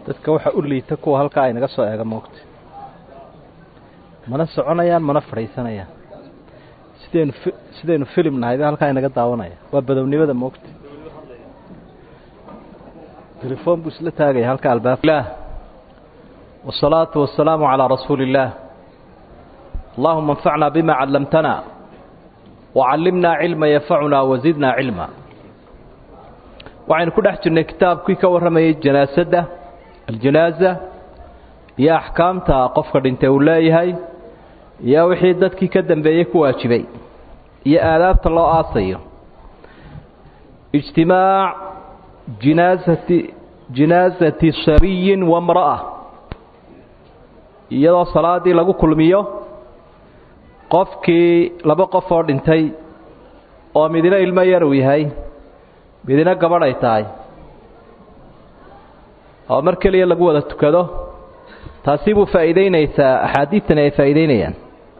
dadka waxa u liita kuwa halkaa ay naga soo eega moogta mana soconayaan mana fadhiisanayaan sidaynu sidaynu filim nahay ba halkaa inaga daawanaya waa badownimada moogta telefoon buu isla taagaya halka albaab والصلاة والسلام على رسول الله اللهم انفعنا بما علمتنا وعلمنا علما ينفعنا وزدنا علما waxaynu ku dhex jirnay kitaabkii ka warramayay janaasada aljanaaza iyo axkaamta qofka dhintay uu leeyahay iyo wixii dadkii ka dambeeyey ku waajibay iyo aadaabta loo aasayo ijtimaac jinaasati jinaasati sabiyin wamra'a iyadoo salaadii lagu kulmiyo qofkii laba qof oo dhintay oo midina ilmo yar uu yahay midina gabadh ay tahay oo mar keliya lagu wada tukado taasi buu faa'iideynaysaa axaadiidtani ay faa'iideynayaan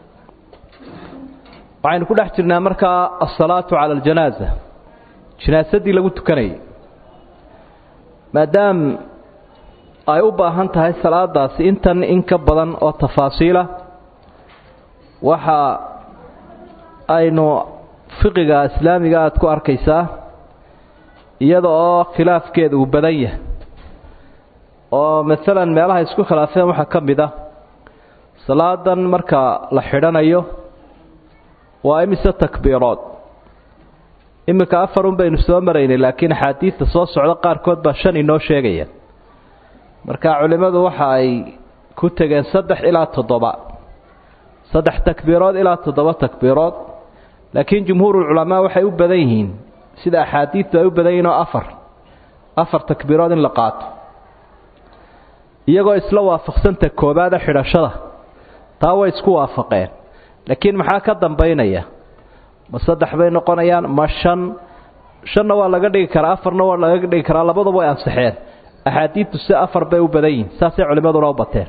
waxaynu ku dhex jirnaa markaa asalaatu cala aljanaaza janaasadii lagu tukanayay maadaam ay u baahan tahay salaadaasi intan in ka badan oo tafaasiila waxa aynu fiqiga islaamiga aada ku arkaysaa iyada oo khilaafkeeda uu badan yahay oo maalan meelaha isku khilaafeen waxaa ka mid ah salaadan marka la xidhanayo waa imise takbiirood iminka afarun baynu soo maraynay laakiin axaadiidta soo socda qaarkood baa shan inoo sheegaya marka culimmadu waxa ay ku tegeen saddex ilaa toddoba saddex takbiirood ilaa toddoba takbiirood laakiin jumhuurulculamaa waxay u badan yihiin sida axaadiidtu ay u badan yihiin oo afar afar takbiirood in la qaato iyagoo isla waafaqsanta koobaada xidhashada taa way isku waafaqeen laakiin maxaa ka dambaynaya ma saddex bay noqonayaan ma shan shanna waa laga dhigi karaa afarna waa laga dhigi karaa labaduba way ansaxeen axaadiidtu si afar bay u badan yihiin saasay culimmaduna u bateen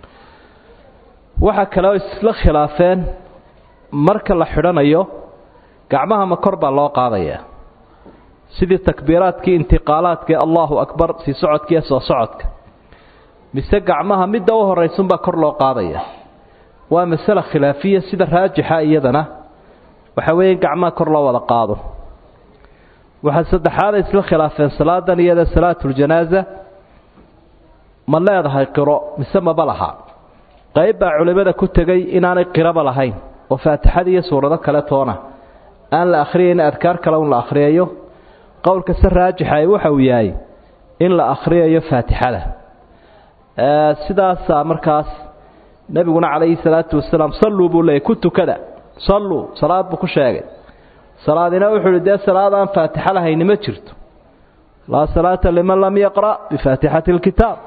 waxaa kale oo isla khilaafeen marka la xidhanayo gacmaha ma kor baa loo qaadayaa sidii takbiiraadkii intiqaalaadkii allahu akbar sii socodkiiyo soo socodka mise gacmaha midda u horraysunbaa kor loo qaadaya waa masale khilaafiya sida raajixa iyadana waxa weeye in gacmaha kor loo wada qaado waxaa saddexaaday isla khilaafeen salaadan iyada salaatuljanaaza ma leedahay qiro mise maba laha qayb baa culimmada ku tegay inaanay qiraba lahayn oo faatixada iyo suurado kale toona aan la akhriyayn adkaar kale un la akhriyayo qowlka se raajixa waxa uu yahay in la akhriyayo faatixada sidaasaa markaas nebiguna calayhi salaatu wasalaam salluu buu leeyay ku tukada salluu salaad buu ku sheegay salaadina wuxuu ihi dee salaad aan faatixa lahayni ma jirto laa salaata liman lam yaqra' bifaatixati alkitaab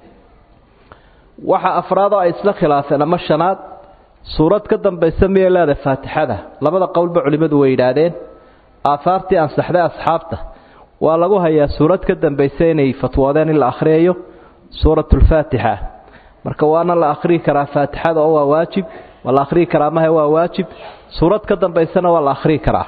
waxa afraadoo ay isla khilaafeen ama shanaad suurad ka dambaysa miyay leedahay faatixada labada qowlba culimmadu way yidhaahdeen aahaartii ansaxday asxaabta waa lagu hayaa suurad ka dambaysa inay fatwoodeen in la akhriyayo suuratulfaatixa marka waana la akhriyi karaa faatixada oo waa waajib waa la akhriyi karaa mahe waa waajib suurad ka dambaysana waa la akhriyi karaa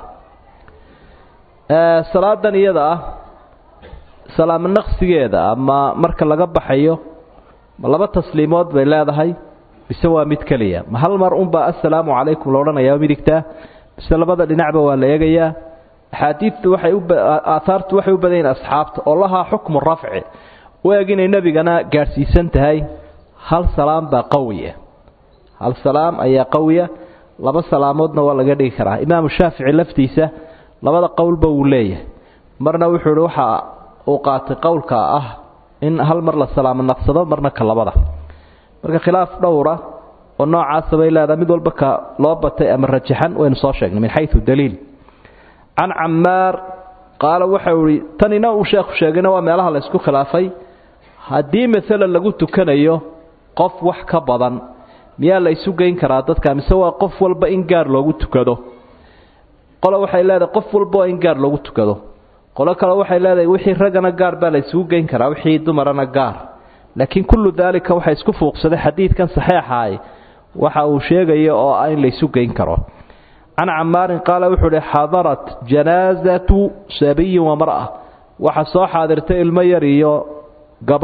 salaadan iyada ah salaamo naqsigeeda ama marka laga baxayo ma laba tasliimood bay leedahay mise waa mid keliya ma hal mar unbaa assalaamu calaykum la odhanayaa midigtaa mise labada dhinacba waa la eegayaa axaadiidtu waxay uaahaartu waxay u badan yihin asxaabta oo lahaa xukmu rafci u eg inay nebigana gaadhsiisan tahay hal salaam baa qawiya hal salaam ayaa qawiya laba salaamoodna waa laga dhigi karaa imaamu shaafici laftiisa labada qowlba wuu leeyahay marna wuxuu ihi waxa uu qaatay qowlka ah in hal mar la salaamo naqsado marna ka labada marka khilaaf dhowra oo noocaasa bay leedahay mid walba ka loo batay ama rajaxan waynu soo sheegnay min xayu daliil can camaar qaala waxau ihi tanina uu sheekhu sheegayna waa meelaha la ysku khilaafay haddii maalan lagu tukanayo qof wax ka badan miyaa la isu geyn karaa dadka mise waa qof walba in gaar loogu tukado qolo waxay leedahay qof walba waa in gaar loogu tukado qolo kale waxay leedahay wixii raggana gaar baa la isugu geyn karaa wixii dumarana gaar laakiin kullu daalika waxa isku fuuqsaday xadiidkan saxeexaay waxa uu sheegayo oo ah in la isu geyn karo can camaarin qaala wuxuu uhi xadarat janaasatu sabiyin wa mar'a waxa soo xaadirtay ilmo yar iyo gabadh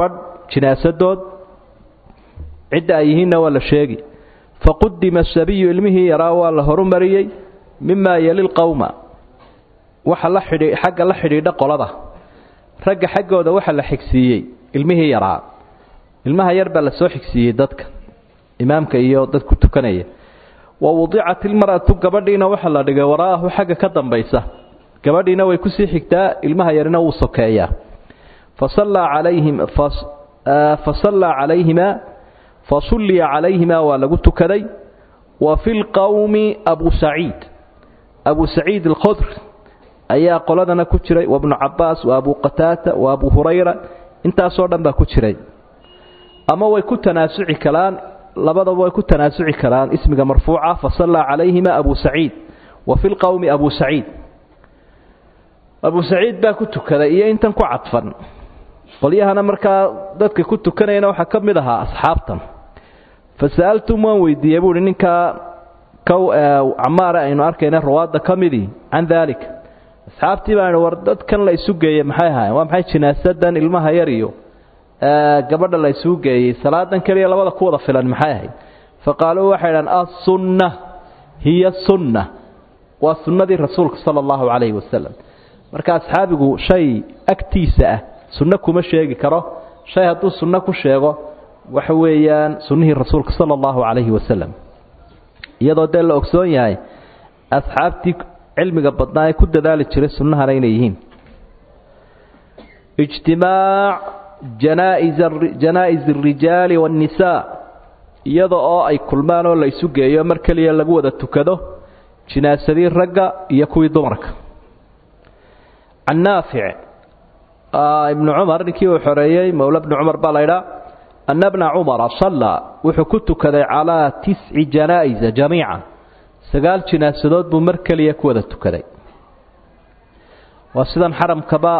jinaasadood cidda ay yihiinna waa la sheegi faqudima sabiyu ilmihii yaraa waa la horumariyey mimaa yeli lqowma waxa la xidhi xagga la xidhiidha qolada ragga xaggooda waxa la xigsiiyey ilmihii yaraa ilmaha yar baa la soo xigsiiyey dadka imaamka iyo dadku tukanaya wa wudicat ilmar'atu gabadhiina waxa la dhigay wara'ahu xagga ka dambaysa gabadhiina way kusii xigtaa ilmaha yarina wuu sokeeyaa fasallaa calayhim fasallaa calayhimaa fasulliya calayhimaa waa lagu tukaday wa fi lqowmi abu saciid abu saciid alkhudr ayaa qoladana ku jiray wa bnu cabaas wa abu qataata wa abu hurayra intaasoo dhan baa ku jiray ama way ku tanaasuci karaan labadaba way ku tanaasuci karaan ismiga marfuuca fasallaa calayhima abu saciid wa fi lqowmi abu saciid abu saciid baa ku tukaday iyo intan ku cadfan qolyahana markaa dadka ku tukanayana waxaa ka mid ahaa asxaabtan fa sa'altum waan weydiiyey buuhi ninkaa kow camaare aynu arkayna rawaadda ka midii can daalika asxaabtii baan war dadkan la isu geeyey maxay ahaayeen waa maxay jinaasadan ilmaha yar iyo gabadha la isugu geeyey salaadan keliya labada ku wada filan maxay ahayd fa qaaluu waxay dhahan assunna hiya sunna waa sunnadii rasuulka sala allahu calayhi wasalam marka asxaabigu shay agtiisa ah sunno kuma sheegi karo shay hadduu sunno ku sheego waxa weeyaan sunnihii rasuulka sala allahu calayhi wasalam iyadoo dee la ogsoon yahay asxaabtii cilmiga badnaa ee ku dadaali jiray sunnahana inay yihiin ijtimaac janaa'iz alrijaali waannisaa iyada oo ay kulmaan oo la isu geeyo mar keliya lagu wada tukado jinaasadii ragga iyo kuwii dumarka can naafic ibnu cumar ninkii uu xoreeyey mowla bni cumar baa laydhaa ana bna cumara sallaa wuxuu ku tukaday calaa tisci janaa'isa jamiican sagaal jinaasadood buu mar keliya ku wada tukaday waa sidan xaramkaba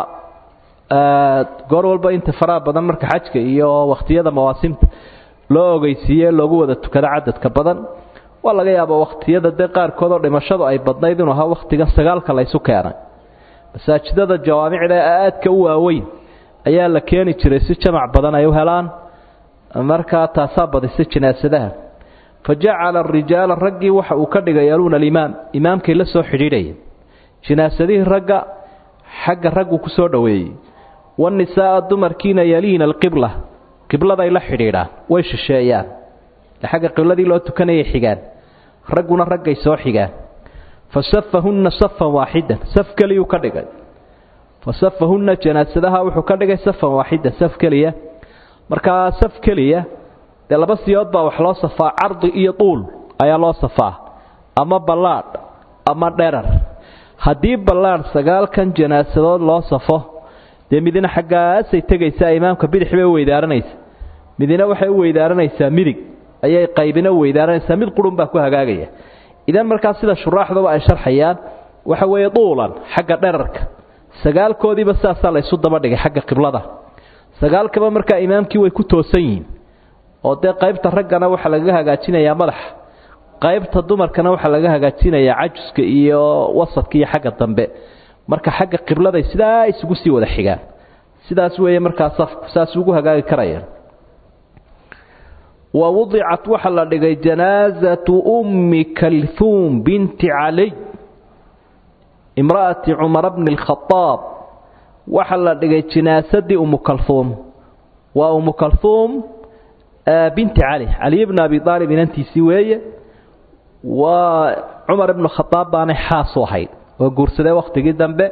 goor walba inta faraha badan marka xajka iyo wakhtiyada mawaasimta loo ogeysiiye loogu wada tukado cadadka badan waa laga yaaba wakhtiyada dee qaarkood oo dhimashadu ay badnayd inuu ahaa wakhtigan sagaalka laysu keenay masaajidada jawaamicda ee aadka u waaweyn ayaa la keeni jiray si jamac badan ay u helaan markaa taasaa badisay jinaasadaha fa jacala arijaala raggii waxa uu ka dhigay yaluuna alimaam imaamkay la soo xidhiidhayeen jinaasadihii ragga xagga raggu ku soo dhoweeyey wanisaa'a dumarkiina yaliina alqibla qibladay la xidhiidhaan way shisheeyaan xagga qibladii loo tukanayay xigaan ragguna raggay soo xigaan fasafahunna safan waaxidan saf keliyuu ka dhigay fasafahunna janaasadaha wuxuu ka dhigay safan waaxidan saf keliya markaa saf keliya dee laba siyood baa wax loo safaa cardi iyo duul ayaa loo safaa ama ballaadh ama dherar haddii ballaadh sagaalkan janaasadood loo safo dee midina xaggaasay tegaysaa imaamka bidix bay u weydaaranaysa midina waxay u weydaaranaysaa midig ayay qaybina u weydaaranaysaa mid qurun baa ku hagaagaya idan markaa sida shuraaxduba ay sharxayaan waxa weeye duulan xagga dherarka sagaalkoodiiba saasaa laysu daba dhigay xagga qiblada sagaalkaba markaa imaamkii way ku toosan yihiin oo dee qaybta raggana waxaa lagaga hagaajinayaa madaxa qaybta dumarkana waxaa laga hagaajinayaa cajuska iyo wasadka iyo xagga dambe marka xagga qibladay sidaa isugu sii wada xigaan sidaas weeye markaa safku saas ugu hagaagi karayaan wa wudicat waxaa la dhigay janaazatu ummi kalhuum binti caliy imra'ati cumara bni alkhadaab waxaa la dhigay jinaasadii umu kalhuum waa umu kalhuum binti cali caliy bni abi aalib inantiisii weeye waa cumar ibnu khadaab baanay xaasu ahayd oo guursadee wakhtigii dambe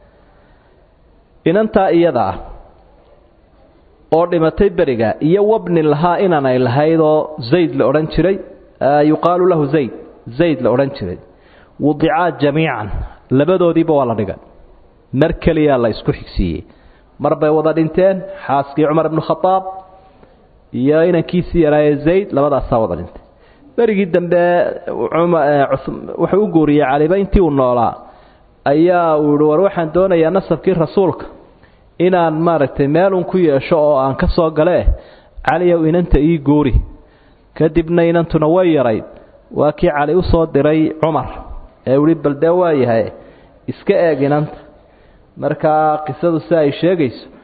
inantaa iyada ah oo dhimatay beriga iyo wabni lahaa inaanay lahayd oo zayd la odhan jiray yuqaalu lahu zayd zayd la odhan jiray wudicaa jamiican labadoodiiba waa la dhigay mar keliyaa la isku xigsiiyey mar bay wada dhinteen xaaskii cumar ibnu khadaab iyo inankiisii yaraaye zayd labadaasaa wada dhintay berigii dambe wuxuu u guuriyey caliba intii uu noolaa ayaa uu yihi war waxaan doonayaa nasabkii rasuulka inaan maaragtay meelun ku yeesho oo aan ka soo galee caliyow inanta ii guuri kadibna inantuna way yarayd waa kii cali u soo diray cumar ee uhi bal dee waa yahay iska eeg inanta markaa qisadu si ay sheegayso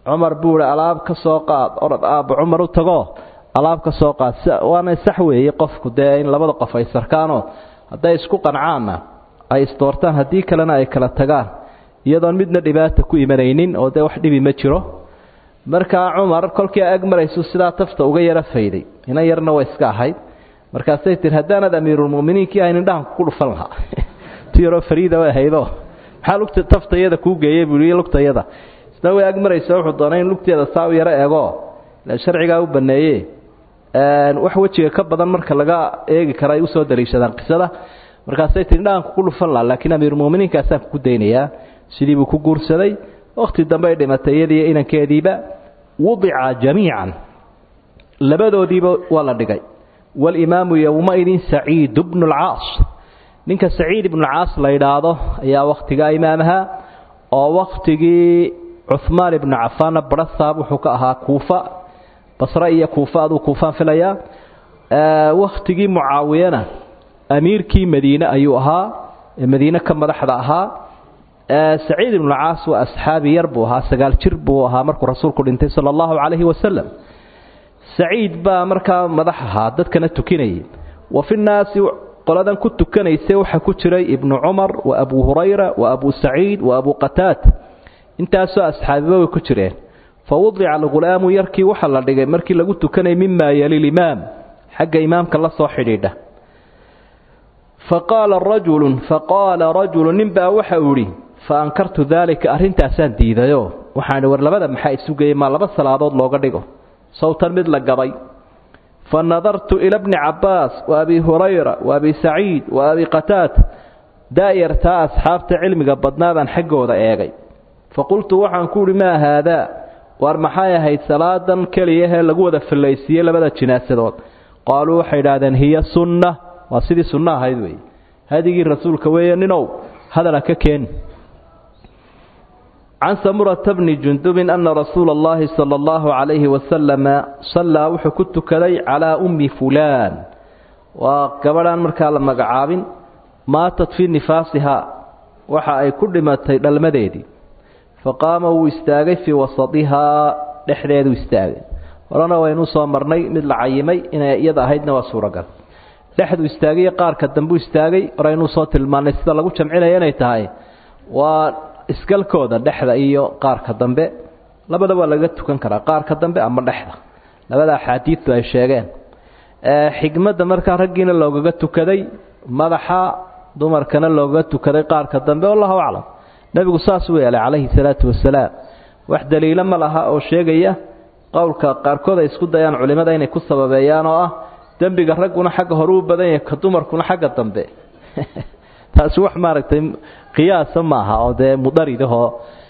cumar buu ihi alaab ka soo qaad orod aabba cumar u tago alaab ka soo qaad waana sax weeye qofku dee in labada qof ay sarkaanoo hadday isku qancaanna ay isdoortaan haddii kalena ay kala tagaan iyadoon midna dhibaata ku imanaynin oo dee wax dhibi ma jiro markaa cumar kolkii ag maraysu sidaa tafta uga yara fayday inan yarna way iska ahayd markaasay tiri haddaanad amiirulmuminiinkii ahayn indhahan ku dhufan lahaa tu yaroo fariida way ahaydo maxaa lugta taftayada kuu geeyey buu iyo lugtayada isna way ag maraysa wuxuu doonay in lugteeda saa u yaro eego sharcigaa u baneeye wax wejiga ka badan marka laga eegi kara ay usoo daliishadaan qisada markaasay tii indhahan kugu dhufan laha laakiin amiirulmuminiinkaasaan kugu daynayaa sidii buu ku guursaday wakhti dambe ay dhimatay iyadiiyo inankeediiba wudica jamiican labadoodiiba waa la dhigay walimaamu yowmaidin saciid bnu lcaas ninka saciid ibnucaas la yidhaahdo ayaa wakhtigaa imaamaha oo wakhtigii cuhmaan ibnu cafaanna barasaab wuxuu ka ahaa kuufa basre iyo kuufa aduu kuufaan filayaa wakhtigii mucaawiyana amiirkii madiine ayuu ahaa ee madiine ka madaxda ahaa saciid ibnucaas waa asxaabi yar buu ahaa sagaal jir buu ahaa markuu rasuulku dhintay sala allahu calayhi wasalam saciid baa markaa madax ahaa dadkana tukinayay wa fi nnaasi qoladan ku tukanaysa waxaa ku jiray ibnu cumar wa abu hurayra wa abu saciid wa abu qataad intaasoo asxaabiba way ku jireen fa wadica alghulaamu yarkii waxaa la dhigay markii lagu tukanayay mimaa yali limaam xagga imaamka la soo xidhiidha faqaala rajulun faqaala rajulu ninbaa waxa uu idhi fa ankartu daalika arrintaasaan diidayo waxaan idhi war labada maxaa isugayay maa laba salaadood looga dhigo sawtan mid la gabay fa nadartu ila bni cabbaas wa abi hurayra wa abi saciid wa abi qataad daa'yartaa asxaabta cilmiga badnaa baan xaggooda eegay fa qultu waxaan ku idhi maa haadaa waar maxay ahayd salaadan keliyahee lagu wada fallaysiiyey labada jinaasadood qaaluu waxay idhaahdeen hiya sunna waa sidii sunno ahayd weeye hadigii rasuulka weeye ninow hadala ka keeni can samurata bni jundubin ana rasuula allahi sala allahu calayhi wasalama sallaa wuxuu ku tukaday calaa ummi fulaan waa gabadhaan markaa la magacaabin maatat fii nifaasihaa waxa ay ku dhimatay dhalmadeedii faqaama wuu istaagay fii wasadihaa dhexdeedu istaagay horena waynu soo marnay mid la cayimay inay iyada ahaydna waa suuragal dhexdu istaagay qaarka dambu istaagay horeynuu soo tilmaanay sida lagu jamcinaya inay tahay waa isgalkooda dhexda iyo qaarka dambe labada waa laga tukan karaa qaarka dambe ama dhexda labada axaadiidtu ay sheegeen xigmadda markaa raggiina loogaga tukaday madaxa dumarkana loogaga tukaday qaarka dambe wallahu aclam nebigu saasuu yeelay calayhi salaatu wasalaam wax daliilo ma laha oo sheegaya qowlka qaarkood ay isku dayaan culimmada inay ku sababeeyaan oo ah dembiga ragguna xagga hore u badan yahay ka dumarkuna xagga dambe taasi wax maaragtay qiyaasa maaha oo dee mudaridahoo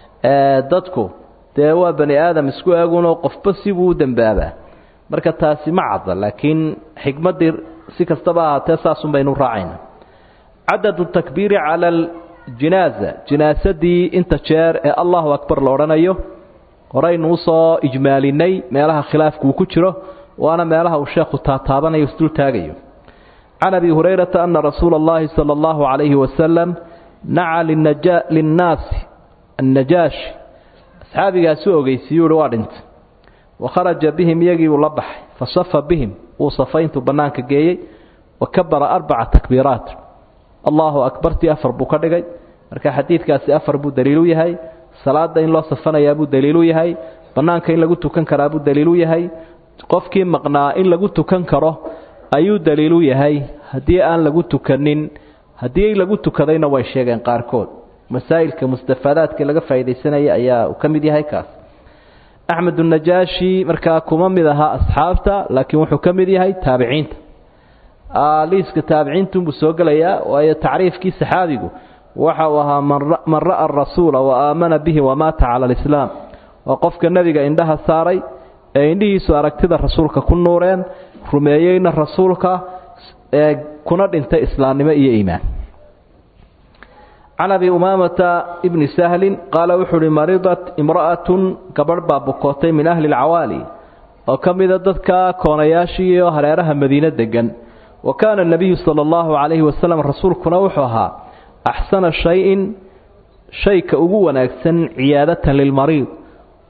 dadku dee waa bani aadam isku eegunoo qofba sibuu u dembaabaa marka taasi ma cadda laakiin xikmaddii si kastaba ahaatee saasun baynu raacayna cadadu takbiiri cala aljinaaza jinaasadii inta jeer ee allahu akbar la odhanayo horaynu usoo ijmaalinay meelaha khilaafku uu ku jiro waana meelaha uu sheekhu taataabanayo isdul taagayo can abi hurayrata ana rasuula اllahi salى اllahu calayhi wasalam naca linnaasi annajaashi asxaabigaasi u ogeysiiyuu uhi waa dhintay wakharaja bihim iyagiibuu la baxay fasafa bihim wuu safay intuu bannaanka geeyey wa kabara arbaca takbiiraat allahu akbartii afar buu ka dhigay marka xadiidkaasi afar buu daliilu yahay salaada in loo safanayaa buu daliilu yahay bannaanka in lagu tukan karaa buu daliilu yahay qofkii maqnaa in lagu tukan karo ayuu daliilu yahay haddii aan lagu tukanin haddii lagu tukadayna way sheegeen qaarkood masaa'ilka mustafaadaadka laga faa'iidaysanaya ayaa uu ka mid yahay kaas axmed unajaashi markaa kuma mid ahaa asxaabta laakiin wuxuu ka mid yahay taabiciinta liiska taabiciintunbuu soo gelayaa waayo tacriifkii saxaabigu waxa uu ahaa man ra'a arasuula wa aamana bihi wamaata cala alislaam waa qofka nebiga indhaha saaray ee indhihiisu aragtida rasuulka ku nuureen rumeeyeyna rasuulka ee kuna dhintay islaamnimo iyo iimaan can abi umaamata ibni sahlin qaala wuxuu uhi maridat imra'atun gabadh baa bukootay min ahli alcawaali oo ka mida dadka koonayaashii iyo hareeraha madiine degan wa kaana anabiyu sala allahu calayhi wasalam rasuulkuna wuxuu ahaa axsana shay-in shayka ugu wanaagsan ciyaadatan lilmariid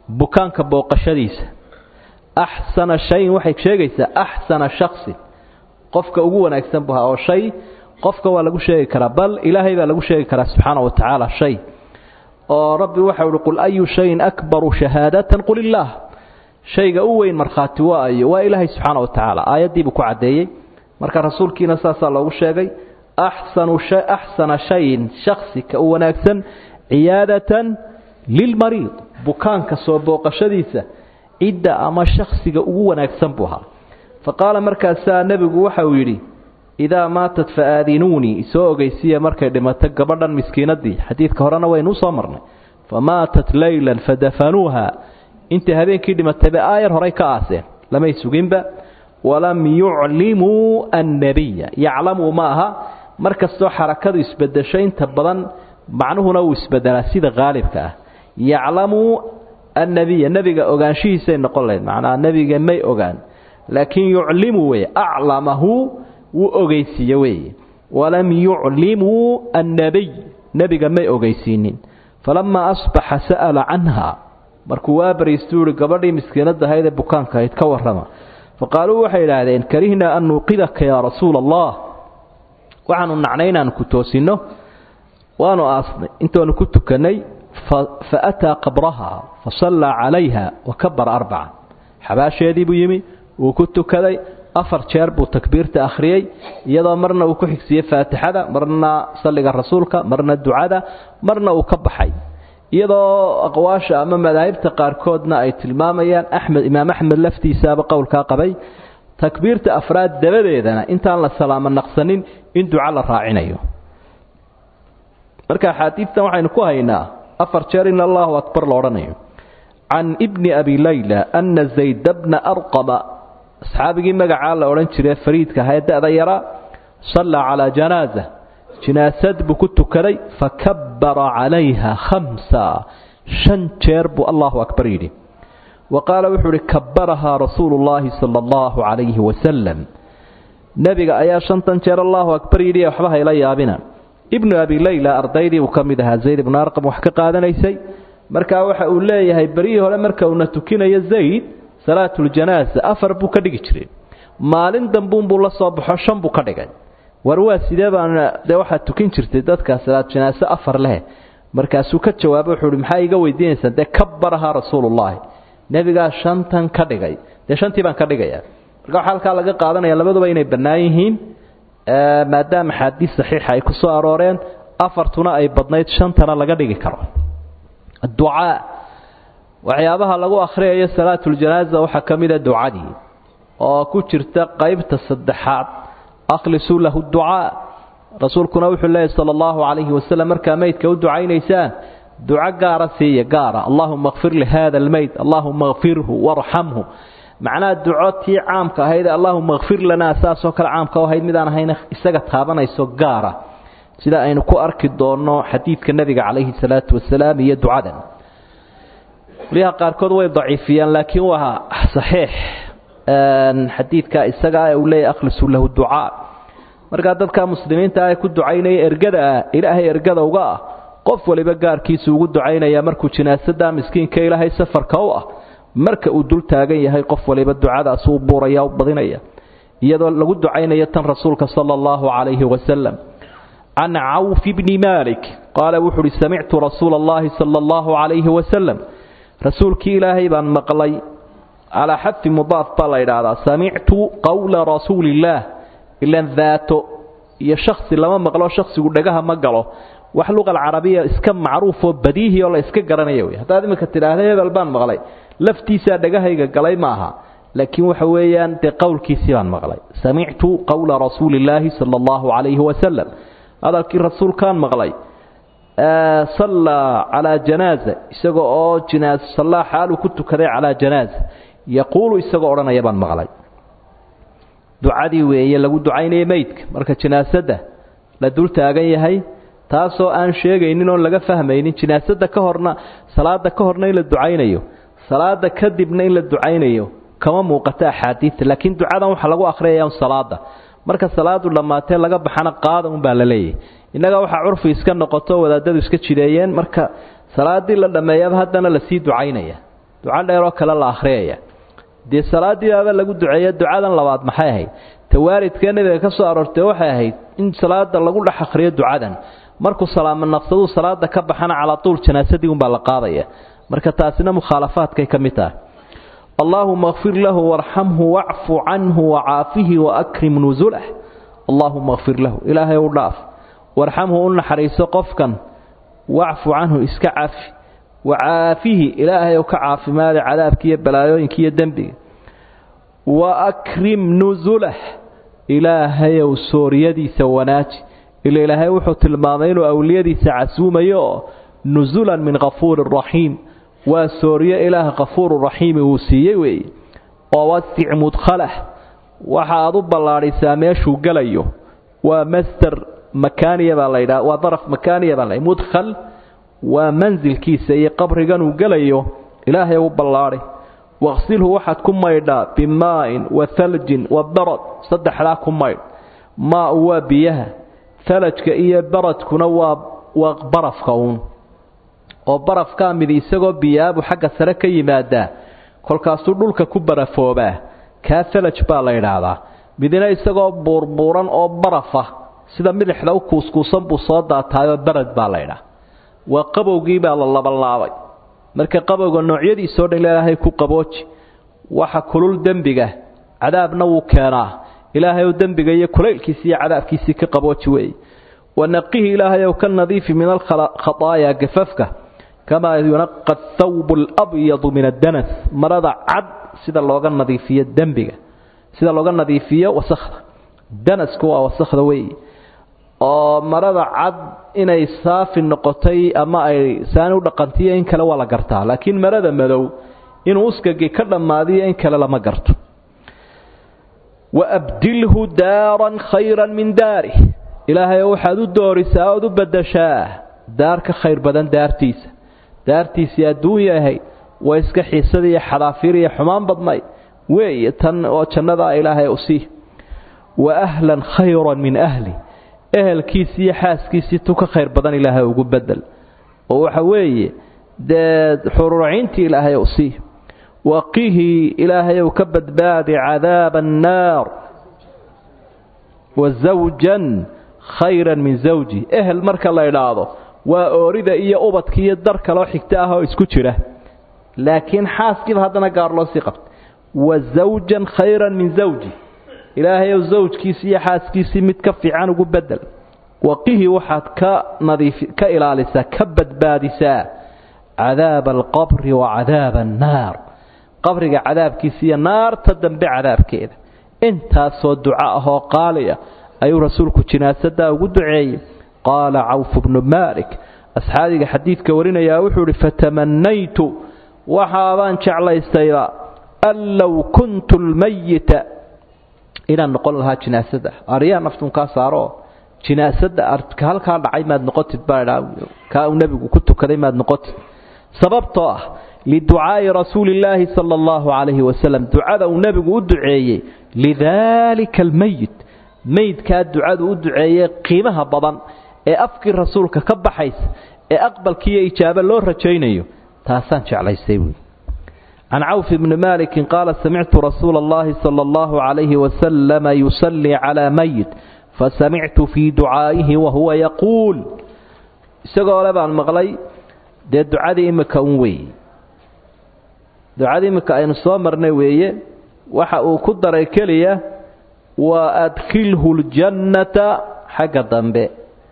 bukaanka booqashadiisa axsana shayin waxay sheegaysaa axsana shaksin qofka ugu wanaagsan bu ahaa oo shay qofka waa lagu sheegi karaa bal ilaahay baa lagu sheegi karaa subxaana wa tacaala shay oo rabbi waxau uhi qul ayu shayin akbaru shahaadatan qul illaah shayga u weyn markhaati waa ayo waa ilaahay subxaana wa tacaala aayaddiibuu ku caddeeyey marka rasuulkiina saasaa loogu sheegay axsanu axsana shayin shaksi ka u wanaagsan ciyaadatan lilmariid bukaanka soo booqashadiisa cidda ama shaksiga ugu wanaagsan buu ahaa fa qaala markaasaa nebigu waxa uu yidhi idaa maatat fa aadinuunii isoo ogeysiiya markay dhimato gabadhan miskiinadii xadiidka horena waynu usoo marnay fa maatat leylan fadafanuuha intay habeenkii dhimatayba aayar horay ka aaseen lamay suginba walam yuclimuu annabiya yaclamuu ma aha mar kastoo xarakadu isbedesho inta badan macnuhuna wuu isbedelaa sida haalibka ah yaclamuu annabiya nebiga ogaanshihiisay noqon lahayd macnaha nebiga may ogaan laakiin yuclimu weye aclamahu wuu ogeysiiye weeye walam yuclimuu annabiy nebiga may ogeysiinin falamaa asbaxa sa'ala canha markuu waa bariistuu ihi gabadhii miskiinada ahayd ee bukaanka ahayd ka warrama faqaaluu waxay idhaahdeen karihnaa an nuuqidaka yaa rasuula allah waxaanu nacnay inaanu ku toosinno waanu aasnay intoonu ku tukannay fa ataa qabraha fasallaa calayha wa kabara arbaca xabaasheedii buu yimi wuu ku tukaday afar jeer buu takbiirta akhriyey iyadoo marna uu ku xigsiiyey faatixada marna salliga rasuulka marna ducada marna uu ka baxay iyadoo aqwaasha ama madaahibta qaarkoodna ay tilmaamayaan axmed imaam axmed laftiisaaba qowlkaa qabay takbiirta afraad dabadeedana intaan la salaamo naqsanin in duco la raacinayo marka axaadiidtan waxaynu ku haynaa afar jeer in allahu akbar la odhanayo can ibni abi layla ana zayd bna arqama asxaabigii magacaa la odhan jiray fariidka ahae da-da yaraa sallaa calaa janaaza jinaasad buu ku tukaday fakabbara calayha khamsa shan jeer buu allahu akbar yidhi wa qaala wuxuu uhi kabbarahaa rasuulu llaahi sala allahu calayhi wasalam nebiga ayaa shantan jeer allahu akbar yidhi waxba hayla yaabina ibnu abi layla ardaydii uu ka mid ahaa zayd ibnu arqam wax ka qaadanaysay markaa waxa uu leeyahay beryihii hore marka uuna tukinayo zayd salaatuljanaaza afar buu ka dhigi jiray maalin dambuunbuu la soo baxo shan buu ka dhigay war waa sidee baana dee waxaad tukin jirtay dadka salaatjanaaso afar leh markaasuu ka jawaabo wuxuu uhi maxaa iga weydiinaysaan dee kabarahaa rasuulullaahi nebigaa shantan ka dhigay dee shantii baan ka dhigaya marka waxaa halkaa laga qaadanaya labaduba inay bannaan yihiin maadaama axaadiis saxiixa ay ku soo arooreen afartuna ay badnayd shantana laga dhigi karo ducaa waxyaabaha lagu akhriyayo salaatuljanaaza waxaa ka mida ducadii oo ku jirta qaybta saddexaad akhlisuu lahu ducaa rasuulkuna wuxuu leeyahy sala allahu calayhi wasalam markaa meydka u ducaynaysaan duco gaara siiya gaara allahuma kfir lihada almeyd allahuma kfirhu warxamhu macnaha duco tii caamka ahayd allahuma kfir lanaa saasoo kale caamka u ahayd midaan ahayna isaga taabanayso gaara sida aynu ku arki doonno xadiidka nebiga calayhi salaatu wasalaam iyo ducadan qolyaha qaarkood way daciifiyaan laakiin waa saxiix xadiidka isaga ee uu leeyahy akhlisuu lahu ducaa markaa dadka muslimiinta ah ku ducaynaya ergada ah ilaahay ergada uga ah qof waliba gaarkiisu ugu ducaynaya markuu jinaasada miskiinka ilaahay safarka u ah marka uu dul taagan yahay qof waliba ducadaas uu buuraya u badinaya iyadoo lagu ducaynayo tan rasuulka sala allahu calayhi wasalam can cawf bni malik qaala wuxu uhi samictu rasuula allahi sala allahu calayhi wasalam rasuulkii ilaahay baan maqlay calaa xadfi mudaaf baa la yidhaahdaa samictu qowla rasuuli illaah ilan daato iyo shaksi lama maqlo shaksigu dhagaha ma galo wax luqa alcarabiya iska macruufoo badiihi oo la iska garanaya wey haddaad iminka tidhaahda hebel baan maqlay laftiisaa dhagahayga galay ma aha laakiin waxa weeyaan dee qowlkiisii baan maqlay samictu qowla rasuuli illaahi sala allahu calayhi wasalam hadalkii rasuulkaan maqlay sallaa calaa janaaza isagoo oo jinaas sallaa xaaluu ku tukaday calaa janaaza yaquulu isagoo odhanaya baan maqlay ducadii weeye lagu ducaynaya meydka marka jinaasadda la dul taagan yahay taasoo aan sheegaynin oon laga fahmaynin jinaasada ka horna salaada ka horna in la ducaynayo salaada kadibna in la ducaynayo kama muuqato axaadiidta laakiin ducadan waxaa lagu akhriyaya salaada marka salaadu dhammaatee laga baxana qaada unbaa la leeyahy innaga waxaa curfi iska noqoto wadaadadu iska jideeyeen marka salaadii la dhammeeyaba haddana lasii ducaynaya duco dheeroo kale la akhriyaya dee salaadiibaaba lagu duceeya ducadan labaad maxay ahayd tawaaridkee nebiga ka soo aroortay waxay ahayd in salaada lagu dhex akhriyo ducadan markuu salaamo naqsaduu salaada ka baxana calaa tuul janaasadii unbaa la qaadaya marka taasina mukhaalafaadkay ka mid tahay allaahuma kfir lahu warxamhu wacfu canhu wacaafihi waakrim nusulah allaahuma kfir lahu ilaahay u dhaaf warxamhu u naxariiso qofkan wacfu canhu iska cafi wacaafihi ilaahay ka caafimaada cadaabki iyo balaayooyinka iyo dembiga waakrim nusulah ilaahayow sooryadiisa wanaaji ila ilaahay wuxuu tilmaamay inuu awliyadiisa casuumayo oo nusulan min kafuurin raxiim waa sooryo ilaah kafuuru raxiimi uu siiyey weeye oo wasic mudkhalah waxa aad u ballaadhisaa meeshuu gelayo waa masder makaaniya baa laydhaha waa daraf makaaniya baa la mudkhal waa mansilkiisa iyo qabrigan uu gelayo ilaahay u ballaadhay waqsilhu waxaad ku maydhaa bimaa'in wa haljin wa barad saddexdaa ku maydh maau waa biyaha halajka iyo baradkuna waa waa barafka uun oo barafkaa midi isagoo biyaabu xagga sare ka yimaadaa kolkaasuu dhulka ku barafoobaa kaa halaj baa la yidhaahdaa midina isagoo buurbuuran oo barafa sida midixda u kuuskuusan buu soo daataayoo barad baa laydhaha waa qabowgii baa la labanlaabay marka qabowga noocyadiisoo dhan ilaahay ku qabooji waxa kulul dembiga cadaabna wuu keenaa ilaahay dembiga iyo kulaylkiisi iyo cadaabkiisii ka qabooji weeye wanaqihi ilaahay ka nadiifi min alkhataaya gafafka kamaa yunaqa thawbu alabyadu min addanas marada cad sida looga nadiifiyo dembiga sida looga nadiifiyo wasakhda danasku waa wasakhda weeye oo marada cad inay saafi noqotay ama ay saani u dhaqantiyo in kale waa la gartaa laakiin marada madow inuu uskagii ka dhammaadiyo in kale lama garto waabdilhu daaran khayran min daarih ilaahay waxaad u doorisaa ood u badashaa daar ka khayr badan daartiisa daartiisii adduunya ahayd waa iska xiisada iyo xadaafiir iyo xumaan badnay weeye tan oo jannadaa ilaahay u sii wa ahlan khayran min ahli ehelkiisii iyo xaaskiisii tu ka khayr badan ilaahay ugu bedel oo waxa weeye dee xururaciintii ilaahay u sii waqihi ilaahayow ka badbaadi cadaaba annaar wa zawjan khayran min zawji ehel marka la idhaahdo waa oorida iyo ubadka iyo dar kaloo xigto ah oo isku jira laakiin xaaskiiba haddana gaar loo sii qabta wa zawjan khayran min zawji ilaahayow zawjkiisii iyo xaaskiisii mid ka fiican ugu bedel waqihi waxaad ka nadiif ka ilaalisaa ka badbaadisaa cadaaba alqabri wa cadaaba annaar qabriga cadaabkiisa iyo naarta dambe cadaabkeeda intaasoo duco ahoo qaaliya ayuu rasuulku jinaasadaa ugu duceeyey qaala cawfu bnu maalik asxaabiga xadiidka warinayaa wuxuu ihi fatamanaytu waxaabaan jeclaystayba an low kuntu lmayita inaan noqon lahaa jinaasada aryaa naftun kaa saaro jinaasada halkaa dhacay maad noqotid baa kaa uu nebigu ku tukaday maad noqotid sababtoo ah liducaa'i rasuuli illaahi sala allahu calayhi wasalam ducada uu nebigu u duceeyey lidaalika almeyit meydkaa ducadu u duceeyey qiimaha badan ee afkii rasuulka ka baxaysa ee aqbalkiiyo ijaabo loo rajaynayo taasaan jeclaystay buui can cawf bni maalikin qaala samictu rasuula allahi sala allahu calayhi wasalama yusallii calaa meyit fasamictu fii ducaa'ihi wahuwa yaquul isagoo le baan maqlay dee ducadii imika un weeye ducadii imika aynu soo marnay weeye waxa uu ku daray keliya wa adkhilhu ljannata xagga dambe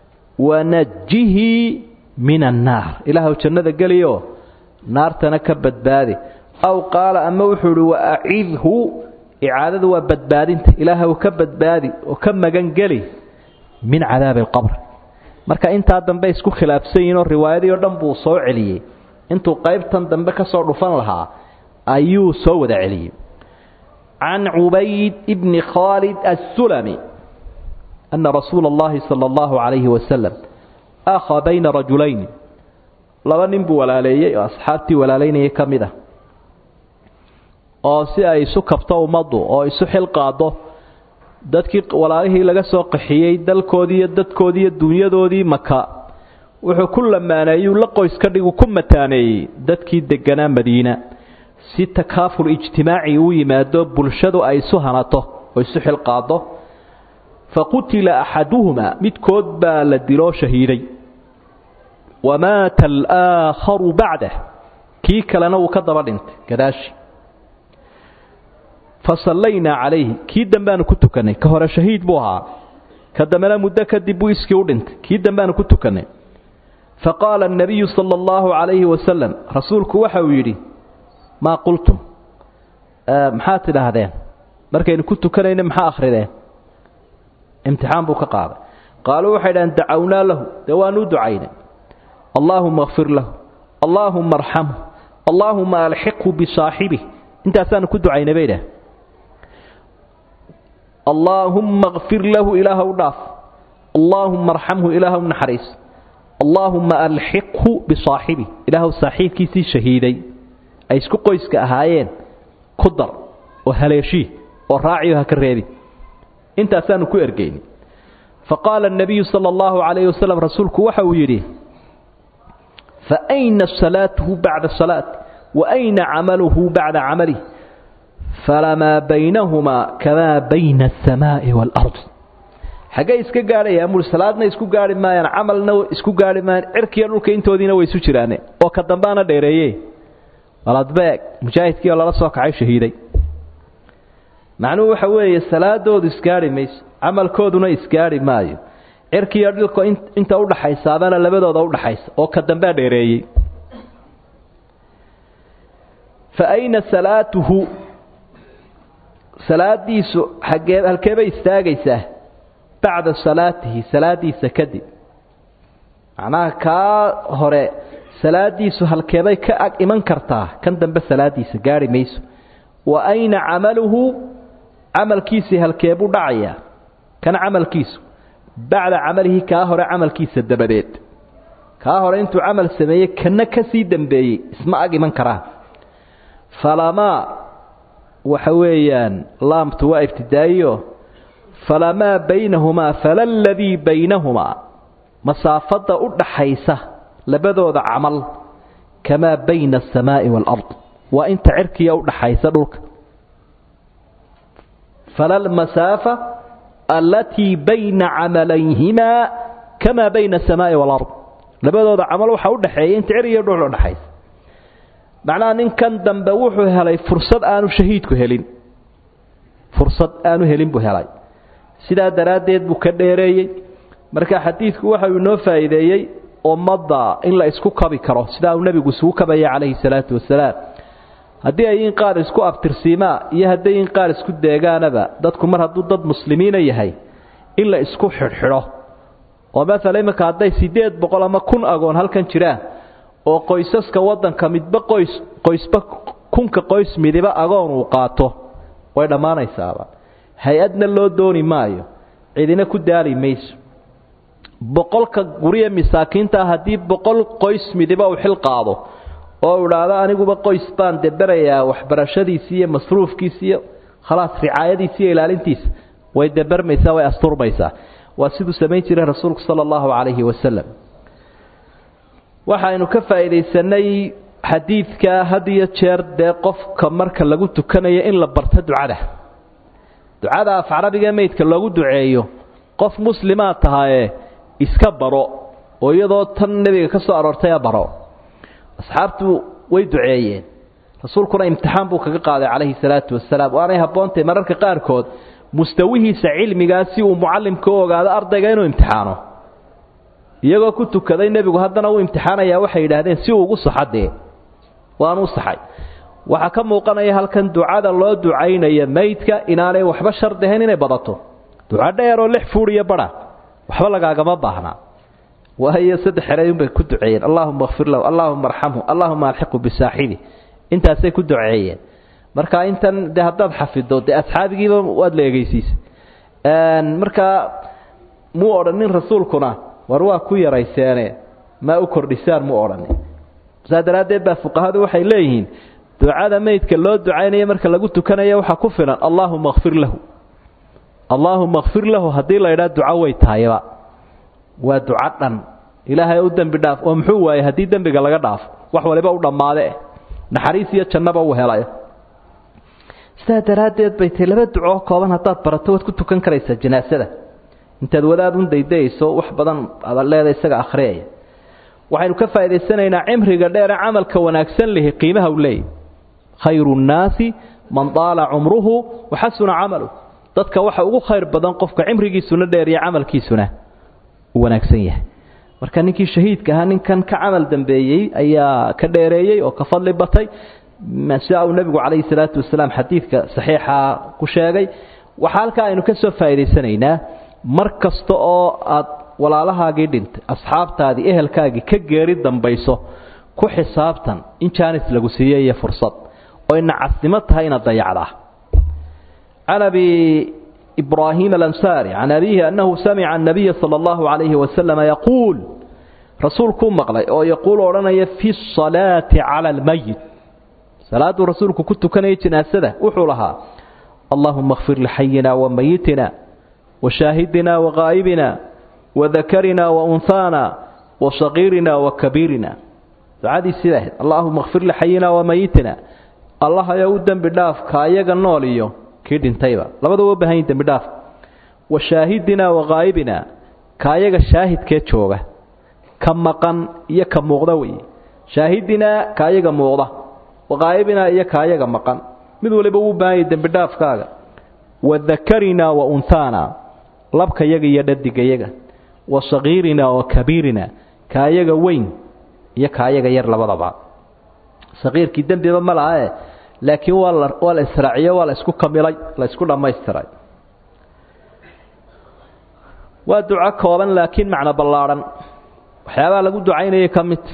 wanajihi min annaar ilaahw jannada geliyo naartana ka badbaadi aw qaala ama wuxuu ihi waacidhu icaadadu waa badbaadinta ilaahw ka badbaadi oo ka magangeli min cadaabi alqabr marka intaa dambe isku khilaafsan yihinoo riwaayadii o dhan buu soo celiyey intuu qaybtan dambe ka soo dhufan lahaa ayuu soo wada celiyey can cubayd bni khaalid assulami ana rasuula اllahi salى اllahu calayhi wasalam akhaa bayna rajulayni laba nin buu walaaleeyey oo asxaabtii walaalaynayay ka mid ah oo si ay isu kabto ummaddu oo isu xil qaado dadkii walaalihii laga soo qaxiyey dalkoodii iyo dadkoodii iyo dunyadoodii maka wuxuu ku lamaaneeyuu la qoys ka dhigu ku mataaneeyey dadkii deganaa madiina si takaaful ijtimaaci u yimaado bulshadu ay isu hanato oo isu xilqaado faqutila axaduhumaa midkood baa la diloo shahiiday wamaata alaaakharu bacdah kii kalena wuu ka daba dhintay gadaashi fasallaynaa calayhi kii dambeaanu ku tukannay ka hore shahiid buu ahaa ka dambena muddo kadib buu iskii u dhintay kii dambeaanu ku tukannay faqaala الnabiyu salى اllahu عalayhi wasalam rasuulku waxa uu yidhi maa qultum maxaad tidhaahdeen markaynu ku tukanayna maxaa akhrideen imtixaan buu ka qaaday qaaluu waxay dhahdeen dacawnaa lahu dee waanuu ducaynay allaahuma kfir lahu allaahuma arxamhu allaahuma alxiqhu bisaaxibih intaasaanu ku ducaynay bay dhah allaahumma kfir lahu ilaahw dhaaf allaahuma arxamhu ilaahw naxariis allaahuma alxiqhu bisaaxibih ilaahw saaxiibkiisii shahiiday ay isku qoyska ahaayeen ku dar oo haleeshii oo raaciyo ha ka reebi intaasaanu ku ergeyni faqaala الnabiyu salى اllahu عalayh wasalam rasuulku waxa uu yidhi faأyna salaatuhu bacda salaat waأyna camaluhu bacda camalih falamaa baynahumaa kamaa bayna الsamaaءi wاlأrض xaggay iska gaadhayaan mur salaadna isku gaarhi maayaan camalna isku gaarhi maayaan cirkiiyo dhulka intoodiina way isu jiraane oo ka dambaana dheereeye baladbeeg mujaahidkii oo lala soo kacay shahiiday macnuhu waxa weeye salaadoodu isgaarhi mayso camalkooduna isgaarhi maayo cirkiiyo dhilka inta udhaxaysaabana labadooda udhaxaysa oo ka dambea dheereeyey fa ayna salaatuhu salaadiisu xagee halkeebay istaagaysaa bacda salaatihi salaadiisa kadib macnaha kaa hore salaadiisu halkeebay ka ag iman kartaa kan dambe salaadiisa gaarhi mayso wa ayna camaluhu camalkiisii halkeebuu dhacayaa kan camalkiisu bacda camalihi kaa hore camalkiisa dabadeed kaa hore intuu camal sameeyey kana ka sii dambeeyey isma ag iman karaan falamaa waxa weeyaan laamtu waa ibtidaa'iyo falamaa baynahumaa fala ladii baynahumaa masaafadda u dhaxaysa labadooda camal kamaa bayna aلsamaa'i wاlard waa inta cirkiya u dhaxaysa dhulka fala lmasaafa alatii bayna camalayhimaa kamaa bayna aلsamaa'i wاlard labadooda camal waxaa udhaxeeya inta cir iyo dhul udhaxaysa macnaha ninkan dambe wuxuu helay fursad aanu shahiidku helin fursad aanu helin buu helay sidaa daraaddeed buu ka dheereeyey marka xadiidku waxa uu inoo faa'iideeyey ummadda in la isku kabi karo sidaa uu nebigu isugu kabaya calayhi salaatu wasalaam haddii ay in qaar isku abtirsiimaa iyo hadday in qaar isku deegaanaba dadku mar hadduu dad muslimiina yahay in la isku xidhxidho oo maala iminka hadday siddeed boqol ama kun agoon halkan jiraan oo qoysaska waddanka midba qoys qoysba kunka qoys midiba agoon uu qaato way dhammaanaysaaba hay-adna loo dooni maayo cidina ku daali mayso boqolka gurye masaakiintaa haddii boqol qoys midiba uu xil qaado oo idhaahdo aniguba qoys baan deberayaa waxbarashadiisi iyo masruufkiisa iyo khalaas ricaayadiisa iyo ilaalintiisa way debermaysaa way asturmaysaa waa siduu samayn jiray rasuulku sala allahu calayhi wasalam waxaynu ka faa'iidaysanay xadiidka had iyo jeer dee qofka marka lagu tukanayo in la barto ducada ducada af carabiga meydka loogu duceeyo qof muslimaa tahaye iska baro oo iyadoo tan nebiga ka soo aroortaya baro asxaabtu way duceeyeen rasuulkuna imtixaan buu kaga qaaday calayhi salaatu wasalaam waanay habboontahy mararka qaarkood mustawihiisa cilmigaa si uu mucallimka u ogaado ardayga inuu imtixaano iyagoo ku tukaday nebigu haddana uu imtixaanayaa waxay yidhaahdeen si uu ugu saxadee waanuu saxay waxaa ka muuqanaya halkan ducada loo ducaynaya maydka inaanay waxba shardi ahayn inay badato duco dheeroo lix fuur iyo badha waxba lagaagama baahnaa waayo saddex erayunbay ku duceeyeen allaahuma kfir lahu allaahuma arxamhu allaahuma alxiqu bisaaxibi intaasay ku duceeyeen marka intan de haddaad xafido dee asxaabigiiba waad la egeysiisay markaa muu odhanin rasuulkuna war waa ku yarayseene maa u kordhisaan mu odhanin saa daraaddeed baa fuqahadu waxay leeyihiin ducada meydka loo ducaynaya marka lagu tukanayo waxaa ku filan allaahuma kfir lahu allaahuma kfir lahu haddii la idhaa duco way tahayba waa duco dhan ilaahay u dembi dhaaf oo muxuu waayey haddii dembiga laga dhaafo wax waliba u dhammaade naxariis iyo jannaba uu helay sidaa daraaddeed bay tay laba ducoo kooban haddaad barato waad ku tukan karaysaa janaasada intaad wadaad un daydayayso wax badan aad leeda isaga akhriyaya waxaynu ka faa'idaysanaynaa cimriga dheere camalka wanaagsan lihi qiimaha u leeyahy khayru nnaasi man daala cumruhu waxasuna camalu dadka waxa ugu khayr badan qofka cimrigiisuna dheer iyo camalkiisuna uu wanaagsan yahay marka ninkii shahiidka ahaa ninkan ka camal dambeeyey ayaa ka dheereeyey oo ka fadli batay sida uu nebigu calayhi salaatu wasalaam xadiidka saxiixa ku sheegay waxaa halkaa aynu ka soo faa'idaysanaynaa mar kasta oo aad walaalahaagii dhintay asxaabtaadii ehelkaagii ka geeri dambayso ku xisaabtan in jaanis lagu siiyey iyo fursad oo ina casnimo tahay inaad dayacdaa can abi ibraahim alansaari can abiihi annahu samica annabiya sala allahu calayhi wasalama yaquul rasuulkuu maqlay oo yaquul odhanaya fi salaati cala almayit salaaduu rasuulku ku tukanayay janaasada wuxuu lahaa allahuma kfir lixayina wa mayitina وشاهدنا وغائبنا وذكرنا وأنثانا وصغيرنا وكبيرنا دعادي سيده اللهم اغفر لحينا وميتنا الله يودن بداف كايغا نوليو كيدين تايبا لبدو وبهين دم بداف وشاهدنا وغائبنا كايغا شاهد كي جوغا كمقن يا كموقدا وي شاهدنا كايغا موقدا وغائبنا يا كايغا مقن mid waliba uu baahay dambi dhaafkaaga wadakarina wa unthana labka yaga iyo dhadigayaga wa sagiirina wa kabiirina kaayaga weyn iyo kaayaga yar labadaba sagiirkii dembiba ma lahae laakiin waa la waa la israaciyo waa la isku kamilay la isku dhammaystiray waa duco kooban laakiin macno ballaadhan waxyaabaha lagu ducaynaya ka mid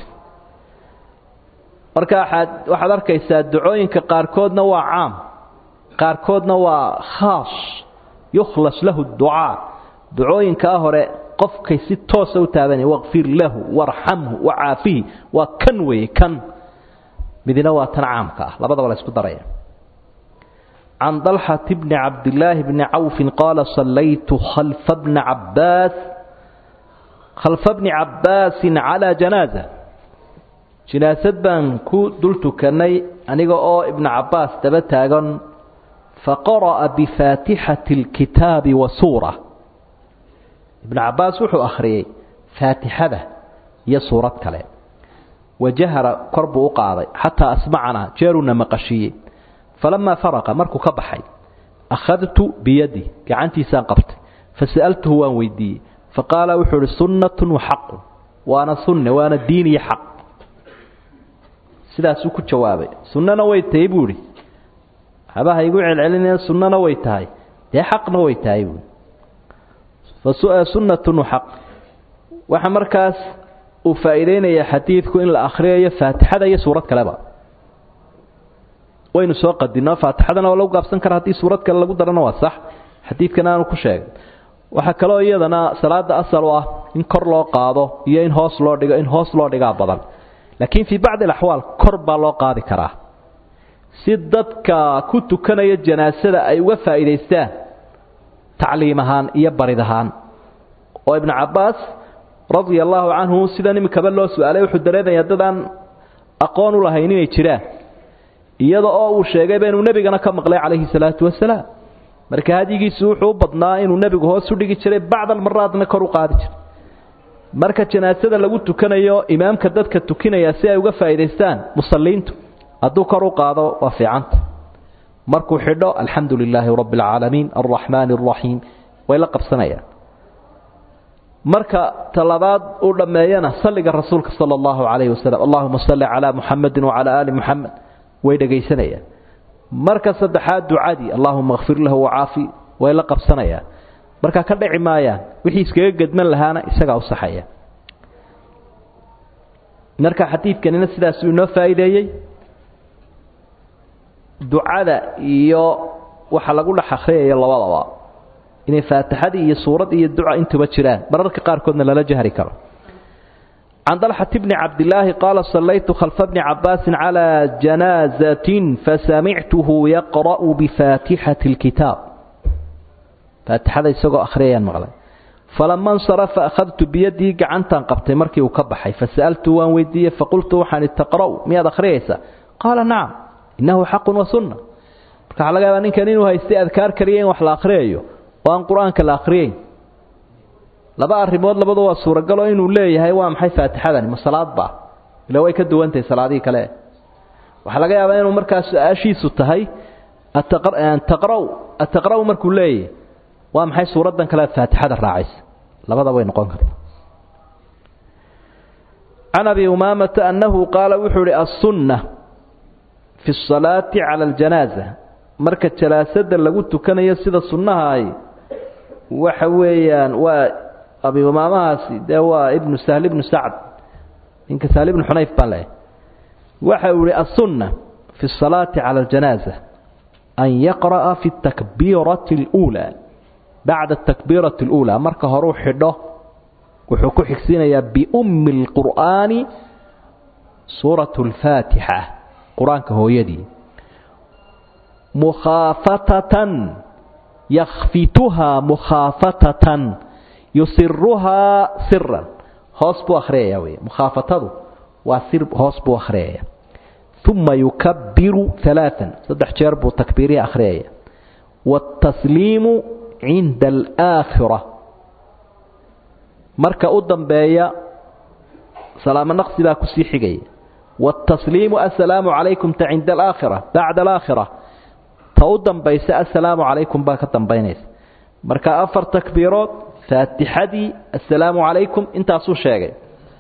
marka waxaad waxaad arkaysaa ducooyinka qaarkoodna waa caam qaarkoodna waa khaas yukhlas lahu ducaa ducooyinkaa hore qofkay si toosa u taabanaya waqfir lahu warxamhu wacaafihi waa kan weeye kan midina waa tan caamka ah labadaba la isku daraya can dalxati bni cabdillaahi bni cawfin qaala sallaytu khalfa bni cabbaas khalfa bni cabbaasin calaa janaaza jinaasad baan ku dul tukanay aniga oo ibnu cabbaas daba taagan faqara'a bifaatixati alkitaabi wa suura ibnu cabbaas wuxuu akhriyey faatixada iyo suurad kale wajahara kor buu u qaaday xataa asmacanaa jeeruna maqashiiyey falamaa faraqa markuu ka baxay akhadtu biyadi gacantiisaan qabtay fasa'altuhu waan weydiiyey faqaala wuxuu ihi sunnatun wa xaqun waana sunne waana diin iyo xaq sidaasuu ku jawaabay sunnana way tahay buu idhi habaha igu celcelinaya sunnana way tahay dee xaqna way tahay buui sunnatun xaq waxa markaas uu faa'iideynaya xadiidku in la akhriyayo faatixada iyo suurad kaleba waynu soo qadino faatixadana waa lagu gaabsan kara haddii suurad kale lagu darana waa sax xadiidkana aanu ku sheegay waxaa kaloo iyadana salaada asal u ah in kor loo qaado iyo in hoos loo dhigo in hoos loo dhigaa badan laakiin fii bacdi alaxwaal kor baa loo qaadi karaa si dadka ku tukanaya janaasada ay uga faa'iidaystaan tacliim ahaan iyo barid ahaan oo ibnu cabbaas radia allaahu canhu sidan iminkaba loo su-aalay wuxuu dareemayaa dad aan aqoon u lahayn inay jiraan iyada oo uu sheegayba inuu nebigana ka maqlay calayhi salaatu wasalaam marka hadyigiisu wuxuu u badnaa inuu nebigu hoos u dhigi jiray bacdal maraadna kor u qaadi jiray marka janaasada lagu tukanayo imaamka dadka tukinaya si ay uga faa'iidaystaan musalliintu hadduu kor u qaado waa fiicanta markuu xidho alxamdu lilaahi rabbi alcaalamiin alraxmaani alraxiim way la qabsanayaan marka talabaad uu dhammeeyana salliga rasuulka sala allahu calayhi wasalam allahuma salli calaa muxamedin wacalaa aali muxamed way dhegaysanayaan marka saddexaad ducadii allahuma kfir lahu wacaafi way la qabsanayaan marka ka dhici maayaan wixii iskaga gedman lahaana isagaa u saxaya marka xadiidkanina sidaasuu inoo faa'iideeyey ducada iyo waxa lagu dhex akhriyaya labadaba inay faatixadii iyo suurad iyo duca intuba jiraan mararka qaarkoodna lala jahri karo can dalxat bni cabdillaahi qaala sallaytu khalfa bni cabbaasin calaa janaazatin fasamictuhu yaqra'u bifaatixati اlkitaab faatixada isagoo akhriyayaan maqlay falama insarafa akhadtu biyadii gacantaan qabtay markii uu ka baxay fasa'altu waan weydiiyey faqultu waxaan taqra'u miyaad akhriyaysaa qaala nacam innahu xaqun wa sunna marka waxaa laga yaabaa ninkan inuu haystay adkaar kaliya in wax la akhriyayo oo aan qur-aanka la akhriyeyn laba arrimood labadu waa suuragal oo inuu leeyahay waa maxay faatixadani ma salaad baa ila way ka duwantahay salaadihii kale waxaa laga yaabaa inuu markaas su-aashiisu tahay taqraw ataqraw markuu leeyahay waa maxay suuraddan kale faatixada raacaysa labada way noqon karta can abi umaamata annahu qaala wuxuu ihi assunna fi asalaati cala aljanaaza marka janaasada lagu tukanayo sida sunnaha ay waxa weeyaan waa abi umaamahaasi dee waa ibnu sahl ibnu sacd ninka sahl ibnu xunayf baa leh waxa uu ihi assunna fi asalaati cala aljanaaza an yaqra'a fi takbiirati اluulaa bacda atakbiirati اluulaa marka horuu xidho wuxuu ku xigsiinayaa biummi اlqur'aani suurat اlfaatixa qur-aanka hooyadii mukhaafatatan yakhfituhaa mukhaafatatan yusiruhaa siran hoos buu akhriyaya wey mukhaafatadu waa sir hoos buu akhriyaya uma yukabiru alaaan saddex jeer buu takbiirihi akhriyaya wاtasliimu cinda alaakhira marka u dambeeya salaamo naqsi baa kusii xigaya wاtasliimu assalaamu calaykum ta cinda alaakhira bacda alaakhira ta u dambaysa assalaamu calaykum baa ka dambaynaysa marka afar takbiirood faatixadii assalaamu calaykum intaasuu sheegay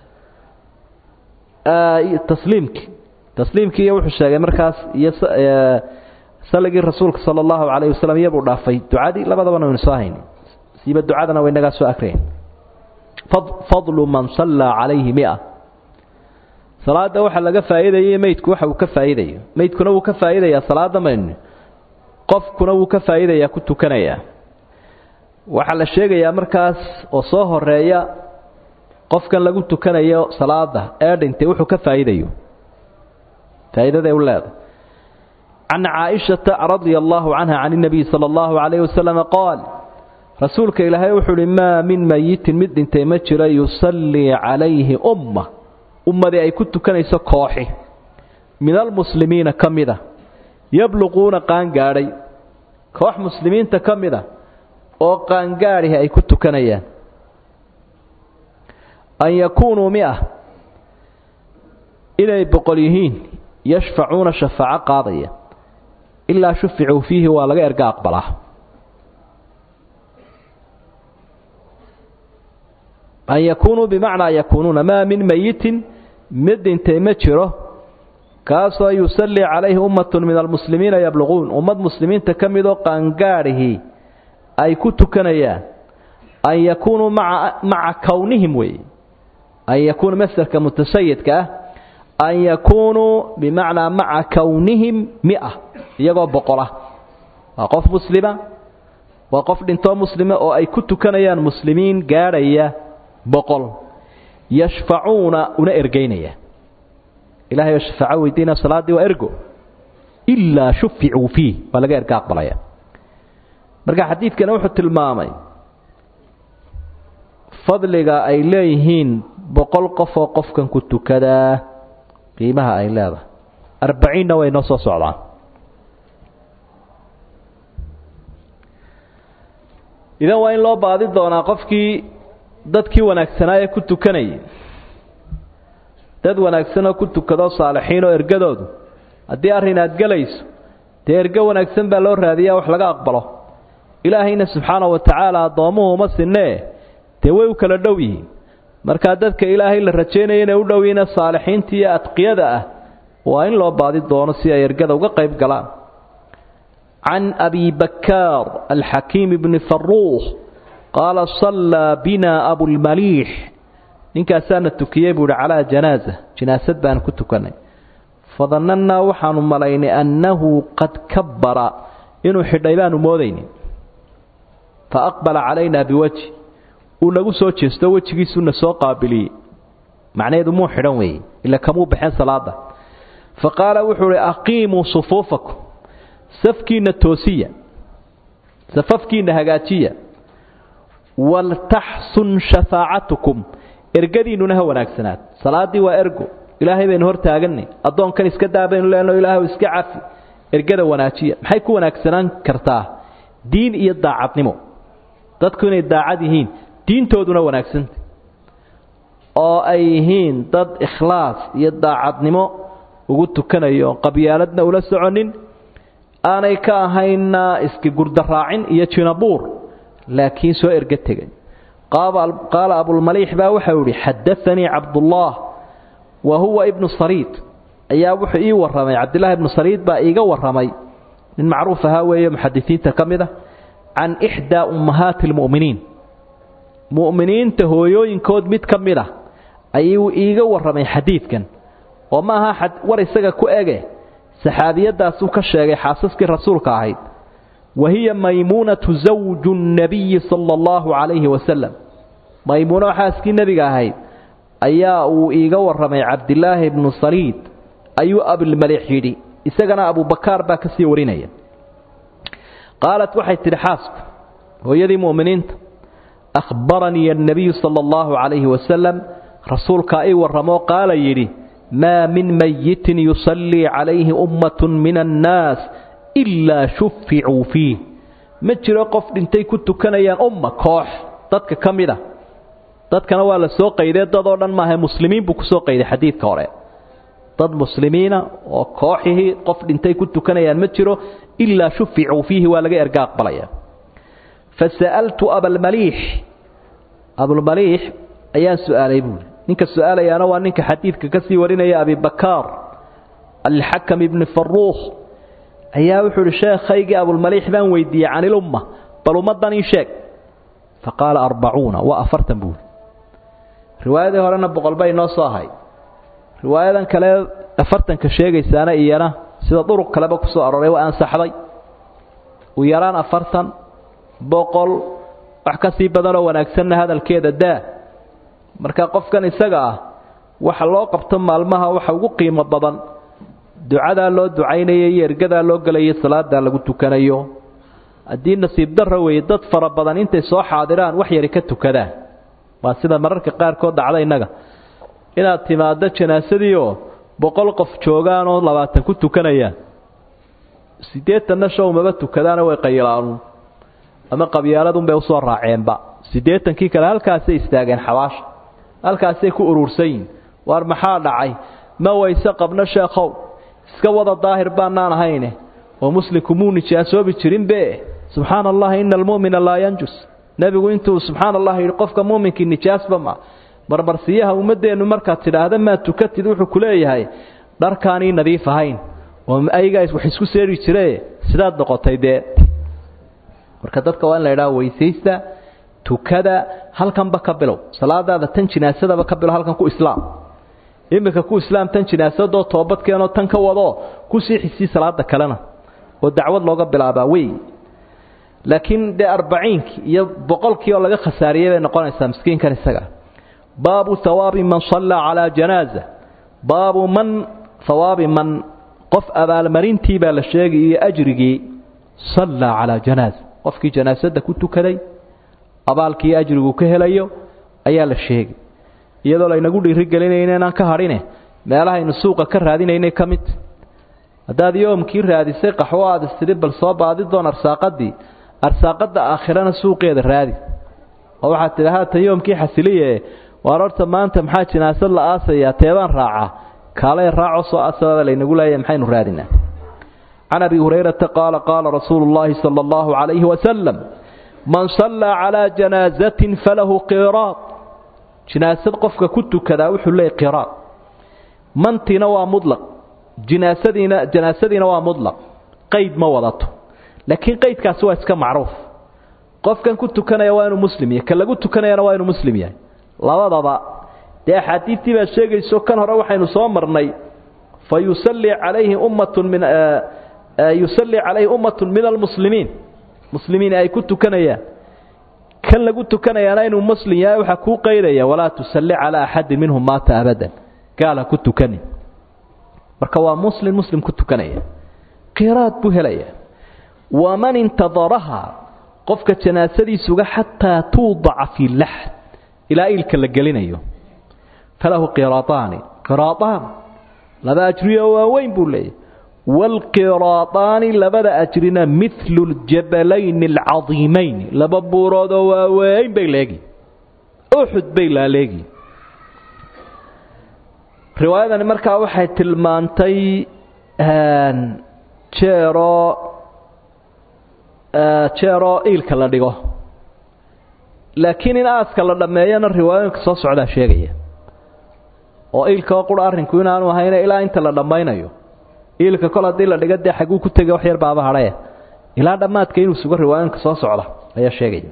tasliimkii tasliimkii iyo wuxuu sheegay markaas iyo saligii rasuulka sala allahu calayh wasalam iyabuu dhaafay ducadii labadabana waynu soo hayni siiba ducadana waynagaa soo akrayn fadlu man sallaa calayhi mia salaada waxa laga faa'iidayay meydku waxa uu ka faa'iidayo meydkuna wuu ka faa'iidayaa salaada maynu qofkuna wuu ka faa'iidayaa ku tukanayaa waxaa la sheegayaa markaas oo soo horeeya qofkan lagu tukanayo salaada ee dhintay wuxuu ka faa'iidayo faa'iidaday u leedahay can caaishata radia allahu canha can اnabiy sala allahu calayh wasalam qaal rasuulka ilaahay wuxuu uhi maa min mayitin mid dhintay ma jiro yusallii calayhi umma ummadii ay ku tukanayso kooxi min almuslimiina ka mida yabluquuna qaangaadhay koox muslimiinta ka mida oo qaangaadhihi ay ku tukanayaan an yakuunuu mia inay boqol yihiin yashfacuuna shafaaco qaadaya ilaa shuficuu fiihi waa laga erga aqbalaa an yakuunuu bimacnaa yakuunuuna maa min mayitin mid dhintay ma jiro kaasoo yusallii calayhi ummatun min almuslimiina yabluquun ummad muslimiinta ka midoo qaangaadhihii ay ku tukanayaan an yakuunuu maca kownihim weeye an yakuunu masderka mutasayidka ah an yakuunuu bimacnaa maca kownihim mia iyagoo boqolah waa qof muslima waa qof dhintoo muslima oo ay ku tukanayaan muslimiin gaadhaya boqol yashfacuuna una ergeynaya ilahay oo shafaaco weydiina salaaddii waa ergo ilaa shuficuu fiih waa laga erga aqbalaya marka xadiidkana wuxuu tilmaamay fadliga ay leeyihiin boqol qof oo qofkan ku tukadaa qiimaha ay leedahay arbaciinna way noo soo socdaan idan waa in loo baadi doonaa qofkii dadkii wanaagsanaa ee ku tukanayay dad wanaagsan oo ku tukado saalixiin oo ergadoodu haddii arrin aad gelayso dee ergo wanaagsan baa loo raadiyaa wax laga aqbalo ilaahayna subxaana wa tacaala addoommuhu uma sinnee dee way u kala dhow yihiin markaa dadka ilaahay la rajaynaya inay u dhow yihiina saalixiinta iyo adqiyada ah waa in loo baadi doono si ay ergada uga qayb galaan can abi bakaar alxakiim bni faruuq qaala sallaa bina abulmaliix ninkaasaana tukiyey buu ihi calaa janaaza jinaasad baan ku tukanay fadannannaa waxaanu malaynay annahu qad kabbara inuu xidhay baanu moodaynin fa aqbala calaynaa biwajhi uu nagu soo jeesto wejigiisuuna soo qaabiliyey macnaheedu muu xidhan weeye ila kamuu baxeen salaada fa qaala wuxuu uhi aqiimuu sufuufakum safkiinna toosiya safafkiinna hagaajiya waltaxsun shafaacatukum ergadiinnuna ha wanaagsanaad salaaddii waa ergo ilaahay baynu hor taaganay addoonkan iska daa baynu leenaho ilaahay iska cafi ergada wanaajiya maxay ku wanaagsanaan kartaa diin iyo daacadnimo dadku inay daacad yihiin diintooduna wanaagsanta oo ay yihiin dad ikhlaas iyo daacadnimo ugu tukanayo qabyaaladna ula soconin aanay ka ahayna iska gurdaraacin iyo jinabuur laakiin soo erga tegay qaala abulmaliix baa waxau ihi xadaanii cabdullaah wa huwa ibnu sariid ayaa wuxuu ii warramay cabdillaahi ibnu sariid baa iiga warramay nin macruuf ahaa weeye muxadisiinta ka mid a can ixdaa ummahaati almu'miniin mu'miniinta hooyooyinkood mid ka mid ah ayuu iiga warramay xadiidkan oo ma aha war isaga ku ege saxaabiyadaasuu ka sheegay xaasaskii rasuulka ahayd wa hiya maymuunatu zawju nnabiyi sala allahu calayhi wasalam maymuuno xaaskii nebiga ahayd ayaa uu iiga warramay cabdilaahi ibnu saliid ayuu abilmaliix yidhi isagana abubakaar baa ka sii warinaya qaalat waxay tidhi xaasku hooyadii mu'miniinta akhbaranii annabiyu sala allahu calayhi wasalam rasuulkaa ii warramoo qaala yidhi maa min mayitin yusallii calayhi ummatun min annaas ilaa shuficuu fiih ma jiro qof dhintay ku tukanayaan umma koox dadka ka mid a dadkana waa la soo qaydee dadoo dhan maaha muslimiin buu kusoo qayday xadiidka hore dad muslimiina oo kooxihii qof dhintay ku tukanayaan ma jiro ilaa shuficuu fiihi waa laga erga aqbalaya fasa'altu abalmaliix abulmaliix ayaan su'aalay buuri ninka su-aalayaana waa ninka xadiidka ka sii warinaya abibakaar alxakam ibni faruukh ayaa wuxuu ihi sheekhaygii abulmaliix baan weydiiyey can ilumma bal ummaddan ii sheeg fa qaala arbacuuna waa afartan buuri riwaayadii horena boqol bay noo soo ahay riwaayadan kale afartanka sheegaysaana iyana sida duruq kaleba ku soo arooray waa ansaxday u yaraan afartan boqol wax ka sii badanoo wanaagsanna hadalkeeda daa marka qofkan isaga ah waxa loo qabto maalmaha waxa ugu qiimo badan ducadaa loo ducaynayo iyo ergadaa loo gelayo salaadaa lagu tukanayo haddii nasiib darra weeye dad fara badan intay soo xaadiraan wax yari ka tukadaan waa sida mararka qaarkood dhacda innaga inaad timaaddo janaasadiioo boqol qof joogaanoo labaatan ku tukanayaan siddeetanna show maba tukadaana way qayilaanuun ama qabyaaladunbay usoo raaceenba siddeetankii kale halkaasay istaageen xabaasha halkaasay ku urursan yihin waar maxaa dhacay ma wayse qabno sheekhow iska wada daahir baanaan ahayne oo muslimku muu nijaasoobi jirinbe subxaana allahi ina almu'mina laa yanjus nebigu intuu subxaana allah yidhi qofka muuminkii nijaasba ma marmarsiyaha ummaddeennu markaad tidhaahda maad tukatid wuxuu ku leeyahay dharkaanii nadiif ahayn oo ayagaa wax isku seeri jire sidaad noqotay dee marka dadka waa in la idhaha weysaysta tukada halkanba ka bilow salaadaada tan jinaasadaba ka bilow halkan ku islaam iminka ku islaam tan jinaasadoo toobadkeenoo tan ka wado kusii xisii salaada kalena oo dacwad looga bilaabaa wey laakiin dee arbaciinkii iyo boqolkii oo laga khasaariyey bay noqonaysaa miskiinkan isaga baabu hawaabi man sallaa calaa janaaza baabu man hawaabi man qof abaalmarintii baa la sheegay iyo ajrigii sallaa calaa janaaza qofkii janaasada ku tukaday abaalkii ajrigu ka helayo ayaa la sheegay iyadoo laynagu dhiirigelinayna inaan ka hadhine meelahaynu suuqa ka raadinaynay ka mid haddaad yoomkii raadisay qaxwo aad istidhi bal soo baadi doon arsaaqadii arsaaqada aakhirana suuqeeda raadi oo waxaad tidhi haatan yoomkii xasiliye waar horta maanta maxaa jinaasad la aasayaa teebaan raaca kaalay raaco soo asababa laynagu leeyahay maxaynu raadinaa can abi hurayrata qaala qaala rasuulu llaahi sala allahu calayhi wasalam man sallaa calaa janaazatin falahu qiraad jinaasad qofka ku tukadaa wuxuu leeyay qiraad mantiina waa mudlaq jinaasadiina janaasadiina waa mudlaq qayd ma wadato laakiin qaydkaasi waa iska macruuf qofkan ku tukanaya waa inuu muslim yahay ka lagu tukanayana waa inuu muslim yahay labadaba dee axaadiidtii baad sheegayso kan hore waxaynu soo marnay fa yusallii calayhi ummatun min yusallii calayhi ummatun min almuslimiin muslimiin ay ku tukanayaan kan lagu tukanayaana inuu muslim yahay waxaa kuu qaydaya walaa tusalli calaa axadin minhum maata abadan gaal ha ku tukanin marka waa muslim muslim ku tukanaya qiraad buu helaya waman intadaraha qofka janaasadiisuga xataa tuudaca fii laxd ilaa iilka la gelinayo falahu qiraadaani qiraadaan laba ajriyo waaweyn buu leeyahy waalqiraadaani labada ajrina midlu ljabalayn alcadiimayn laba buuroodoo waaweyn bay leegi uxud bay laaleegi riwaayadani markaa waxay tilmaantay jeeroo jeeroo iilka la dhigo laakiin in aaska la dhammeeyana riwaayooyinka soo socdaa sheegaya oo iilkaoo qura arrinku inaanu ahayne ilaa inta la dhammaynayo iilka kol haddii la dhigo dee xaguu ku tegay wax yar baaba hadhae ilaa dhammaadka inuu sugo riwaayooyinka soo socda ayaa sheegaya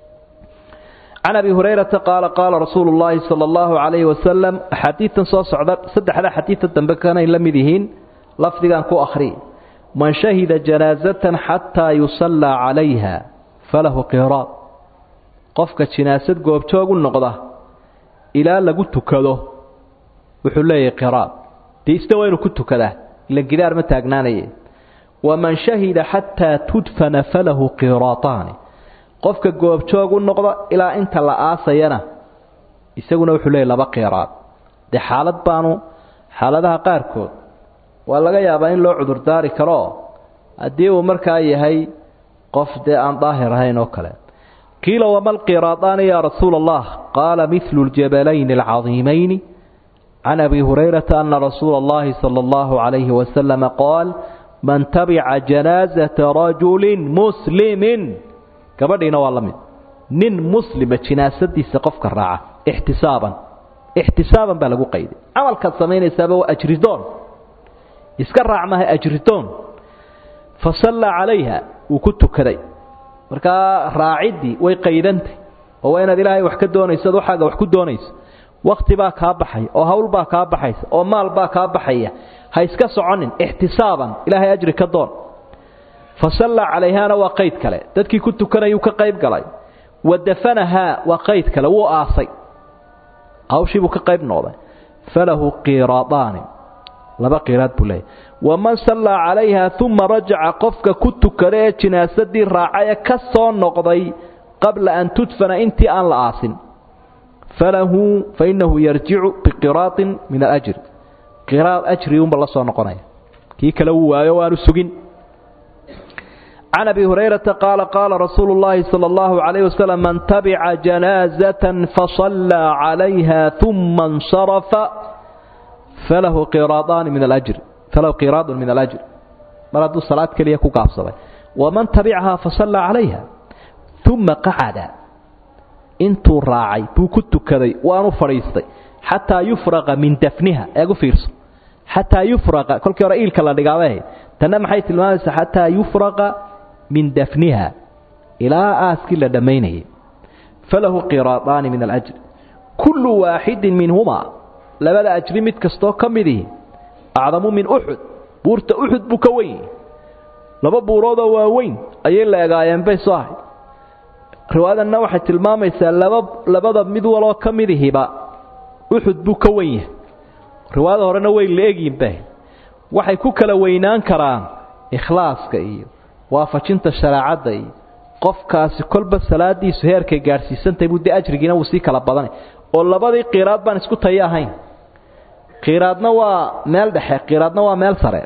can abi hurayrata qaala qaala rasuulu llaahi sala allahu calayhi wasalam axaadiidtan soo socda saddexda xadiidta dambe kanay la mid yihiin lafdigan ku akhri man shahida janaasatan xataa yusallaa calayha falahu qiraad qofka jinaasad goobjoog u noqda ilaa lagu tukado wuxuu leeyahay qiraad dee isna waa inuu ku tukadaa ila gidaar ma taagnaanaye waman shahida xataa tudfana falahu qiraataani qofka goobjoog u noqda ilaa inta la aasayana isaguna wuxuu leeyahy laba qiraad dee xaalad baanu xaaladaha qaarkood waa laga yaabaa in loo cudurdaari karo haddii uu markaa yahay qof dee aan daahir ahayn oo kale qiila wama lqiraadaani yaa rasuula allah qaala midlu ljabalayn alcadiimayni can abi hurayrata ana rasuula allahi sala allahu calayhi wasalama qaal man tabica janaazata rajulin muslimin gabadhiina waa la mid nin muslima jinaasadiisa qofka raaca ixtisaaban ixtisaaban baa lagu qayday camalkaad samaynaysaaba waa ajridoon iska raac maha ajridoon fa sallaa calayha wuu ku tukaday markaa raaciddii way qaydantay oo waa inaad ilaahay wax ka doonayso ad waxaaga wax ku doonayso wakhti baa kaa baxaya oo hawl baa kaa baxaysa oo maal baa kaa baxaya ha iska soconin ixtisaaban ilaahay ajri ka doon fa sallaa calayhaana waa qayd kale dadkii ku tukanayuu ka qayb galay wa dafanahaa waa qayd kale wuu aasay hawshiibuu ka qayb noqday falahu qiraadaani laba qiraad buu leeyahy waman sallaa calayha uma rajaca qofka ku tukada ee jinaasadii raacay ee ka soo noqday qabla an tudfana intii aan la aasin falahu fainahu yarjicu biqiraadin min alajri qiraad ajri unba la soo noqonaya kii kale wuu waayo waanu sugin can abi hurayrata qaala qaala rasuulu llaahi sala allahu calayh wasalam man tabica janaazatan fasallaa calayha uma insarafa falahu qiraadaani min alajri falahu qiraadun min alajri mar hadduu salaad keliya ku gaabsaday waman tabicahaa fasallaa calayha uma qacada intuu raacay buu ku tukaday waanu fadhiistay xataa yufraqa min dafniha eegu fiirso xataa yufraqa kolkii hore iilka la dhigaabay ahayd tanna maxay tilmaamaysaa xataa yufraqa min dafniha ilaa aaskii la dhammaynayay falahu qiraadaani min alajri kullu waaxidin minhumaa labada ajri mid kastoo ka midihi acdamu min uxud buurta uxud buu ka weyn laba buuroodoo waaweyn ayay la egaayeen bay soo ahayd riwaayadanna waxay tilmaamaysaa laba labada mid waloo ka midihiba uxud buu ka wen yahay riwaayada horena way la egyiin bay waxay ku kala weynaan karaan ikhlaaska iyo waafajinta shareecadda iyo qofkaasi kolba salaadiisu heerkay gaadhsiisantahay buu dee ajrigiina wuu sii kala badanay oo labadii qiraad baan isku tayo ahayn qiraadna waa meel dhexe qiraadna waa meel sare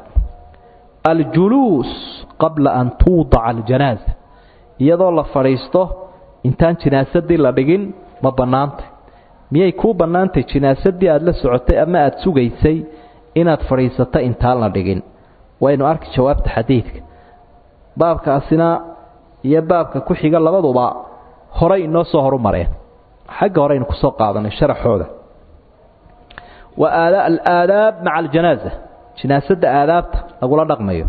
aljuluus qabla an tuudaca aljanaaza iyadoo la fadhiisto intaan jinaasadii la dhigin ma bannaantay miyay kuu bannaantay jinaasadii aada la socotay ama aada sugaysay inaad fadhiisato intaan la dhigin waynu arki jawaabta xadiidka baabkaasina iyo baabka ku xiga labaduba horay inoo soo horu mareen xagga hore aynu kusoo qaadanay sharaxooda waa alaadaab maca aljanaaza jinaasadda aadaabta lagula dhaqmayo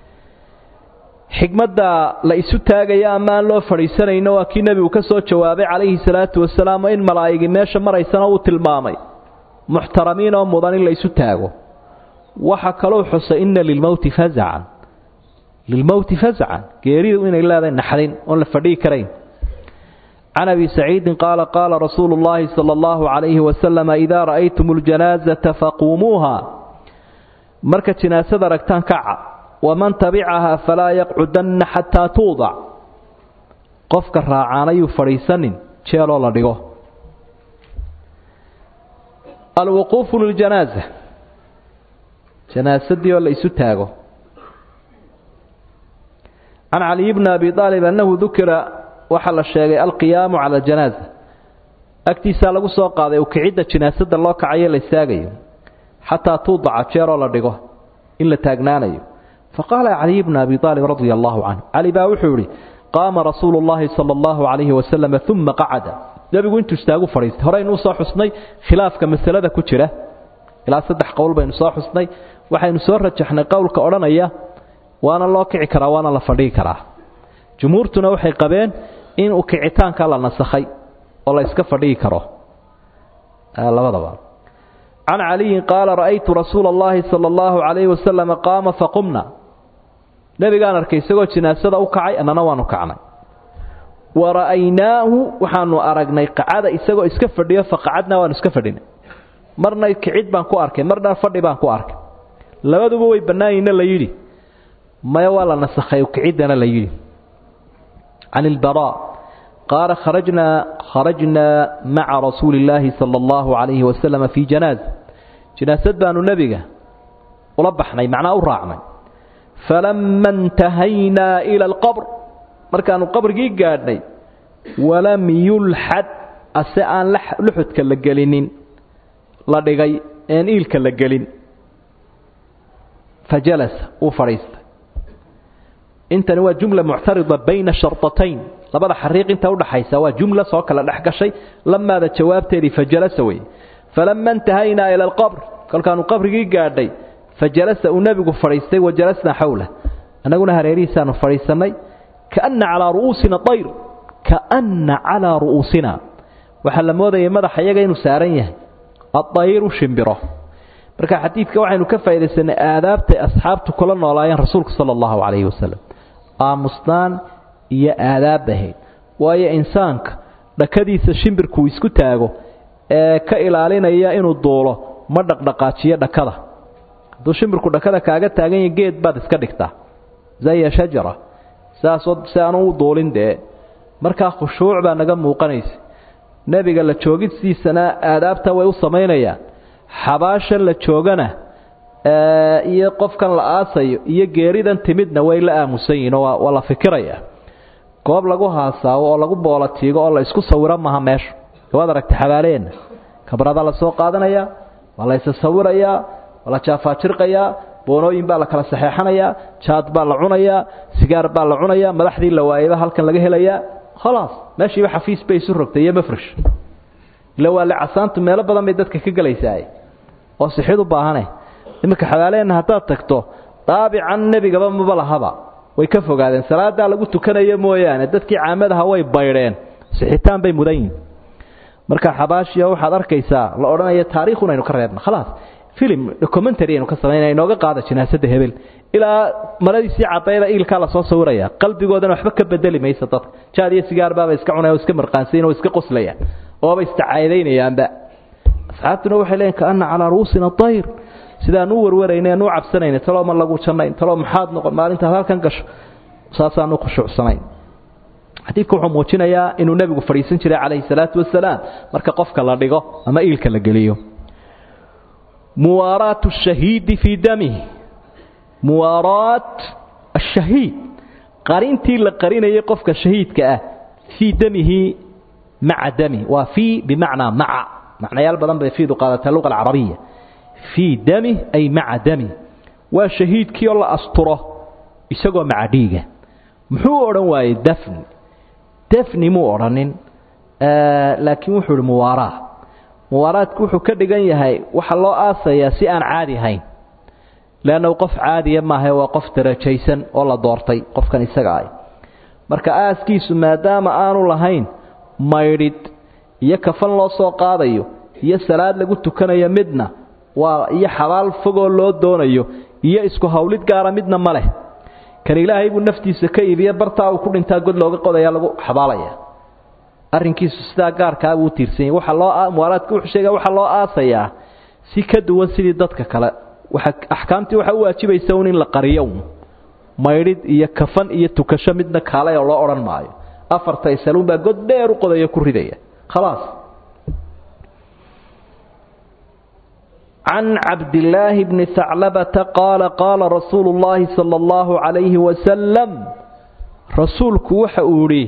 xikmadda la isu taagaya ama aan loo fadhiisanayno waa kii nebigu ka soo jawaabay calayhi salaatu wasalaam oo in malaa'igi meesha maraysana uu tilmaamay muxtaramiin oo mudan in la isu taago waxa kalou xusay inna lilmowti fazacan lilmowti fazacan geeridu inay leedahay naxdin oon la fadhihi karayn can abi saciidin qaala qaala rasuulu llaahi sala allahu calayhi wasalama idaa ra'aytum اljanaazata faquumuuha marka jinaasada aragtaan kaca waman tabicahaa falaa yaqcudanna xataa tuudac qofka raacaan ayuu fadhiisanin jeeloo la dhigo alwuquufu liljanaaza janaasadii oo la isu taago can caliy bni abi aalib annahu dukira waxaa la sheegay alqiyaamu cala aljanaaza agtiisaa lagu soo qaaday ukicidda janaasada loo kacayo la istaagayo xataa tuudaca jeeroo la dhigo in la taagnaanayo faqaala caliy bnu abi aalib radia allahu canhu cali baa wuxuu yihi qaama rasuulu llahi sala allahu calayhi wasalam uma qacada nebigu intuu istaagu fadhiistay horeynuu soo xusnay khilaafka masalada ku jira ilaa saddex qowl baynu soo xusnay waxaynu soo rajaxnay qowlka odhanaya waana loo kici karaa waana la fadhigi karaa jumhuurtuna waxay qabeen in uu kicitaanka la nasakhay oo la iska fadhigi karo labadaba can caliyin qaala ra'aytu rasuula allahi sala allahu calayhi wasalama qaama faqumna nebigaan arkay isagoo jinaasada u kacay annana waanu kacnay wa ra'aynaahu waxaanu aragnay qacada isagoo iska fadhiyo faqacadnaa waanu iska fadhinay marna kicid baan ku arkay marna fadhi baan ku arkay labaduba way bannaayinna la yidhi maya waa la nasakhay kiciddana la yidhi can ilbaraa qaala kharajnaa kharajnaa maca rasuuli illaahi sala allahu calayhi wasalama fii janaaza janaasad baanu nebiga ula baxnay macnaa u raacnay falama intahaynaa ila alqabr markaanu qabrigii gaadhnay walam yulxad ase aan luxudka la gelinin la dhigay een iilka la gelin fajalasa uu fadhiistay intani waa jumla muctarida bayna sharطatayn labada xariiq inta udhaxaysa waa jumla soo kala dhex gashay lamaada jawaabteedii fajalasa wey falama intahaynaa ila alqabr kolkaanu qabrigii gaadhay fajalasa uu nebigu fadhiistay wajalasnaa xawlah annaguna hareerihiisaanu fadhiisannay kaana calaa ru'uusina ayr kaana calaa ru'uusina waxaa la moodayay madaxa iyaga inuu saaran yahay aayru shimbiro marka xadiidka waxaynu ka faa'idaysanay aadaabtay asxaabtu kula noolaayeen rasuulku sala allahu calayhi wasalam aamusnaan iyo aadaab ahayd waayo insaanka dhakadiisa shimbirkuu isku taago ee ka ilaalinaya inuu duulo ma dhaqdhaqaajiyo dhakada hadduu shimbirku dhakada kaaga taagan yahay geed baad iska dhigtaa zaya shajara saasoo si aanu u duulin dee markaa khushuuc baa naga muuqanaysa nebiga la joogidsiisana aadaabta way u samaynayaan xabaashan la joogana iyo qofkan la aasayo iyo geeridan timidna way la aamusan yihin oo waa la fikiraya goob lagu haasaawo oo lagu boolatiigo oo la isku sawiro maha meeshu waad aragtay xabaaleenna kabrada la soo qaadanaya waa la isa sawirayaa waa la jaafaajirqayaa boonooyin baa la kala saxeexanayaa jaad baa la cunayaa sigaar baa la cunayaa madaxdii la waayaba halkan laga helayaa khalaas meeshiiba xafiis bay isu rogtay iyo mafrish ila waa licasaantu meelo badan bay dadka ka gelaysaa oo sixid u baahane iminka xabaaleenna haddaad tagto daabican nebigaba maba lahaba way ka fogaadeen salaadaa lagu tukanayo mooyaane dadkii caamadaha way baydheen sixitaan bay mudan yihin marka xabaashiya waxaad arkaysaa la odhanaya taariikhun aynu ka reebna khalaas filim documentary aynu ka samaynaya inooga qaada janaasada hebel ilaa maradiisii cadayda iilkaa lasoo sawiraya qalbigoodana waxba ka bedeli maysa dadka jaad iyo sigaar baaba iska cunaya o iska marqaansayin oo iska qoslayaan ooba istacaaydaynayaanba asxaabtuna waxay leeyiin kaana calaa ru'uusina dayr sidaan u warwarayna aan u cabsanayna taloo ma lagu jannayn taloo maxaad noqon maalintaad halkan gasho saasaan u khushuucsanayn xadiidku wuxuu muujinayaa inuu nebigu fadhiisan jiray calayhi salaatu wasalaam marka qofka la dhigo ama iilka la geliyo muwaaraatu shahiidi fii damihi muwaaraat ashahiid qarintii la qarinayay qofka shahiidka ah fii damihi maca dami waa fii bimacnaa maca macnayaal badan bay fiidu qaadataa luqa alcarabiya fii dami ay maca dami waa shahiidkii oo la asturo isagoo maca dhiiga muxuu odhan waayey dafni dafni muu odhanin laakiin wuxuu ihi muwaaraa muwaaraadku wuxuu ka dhigan yahay waxa loo aasayaa si aan caadi ahayn leannahu qof caadiya maahae waa qof darajaysan oo la doortay qofkan isaga ah marka aaskiisu maadaama aanu lahayn maydhid iyo kafan loo soo qaadayo iyo salaad lagu tukanayo midna waa iyo xabaal fogoo loo doonayo iyo isku hawlid gaara midna ma leh kan ilaahay buu naftiisa ka iibiye bartaa uu ku dhintaa god looga qodaya lagu xabaalaya arrinkiisu sidaa gaarkaa buu tiirsanyay waxa loo muwaaraadka wuxuu sheegaya waxaa loo aasayaa si ka duwan sidii dadka kale waxa axkaamtii waxaa u waajibaysa un in la qariyo un maydhid iyo kafan iyo tukasho midna kaalay oo loo odhan maayo afarta isaluun baa god dheer u qodaya ku ridaya khalaas can cabdillaahi bni haclabata qaala qaala rasuulu llaahi sala allahu calayhi wasalam rasuulku waxa uu idhi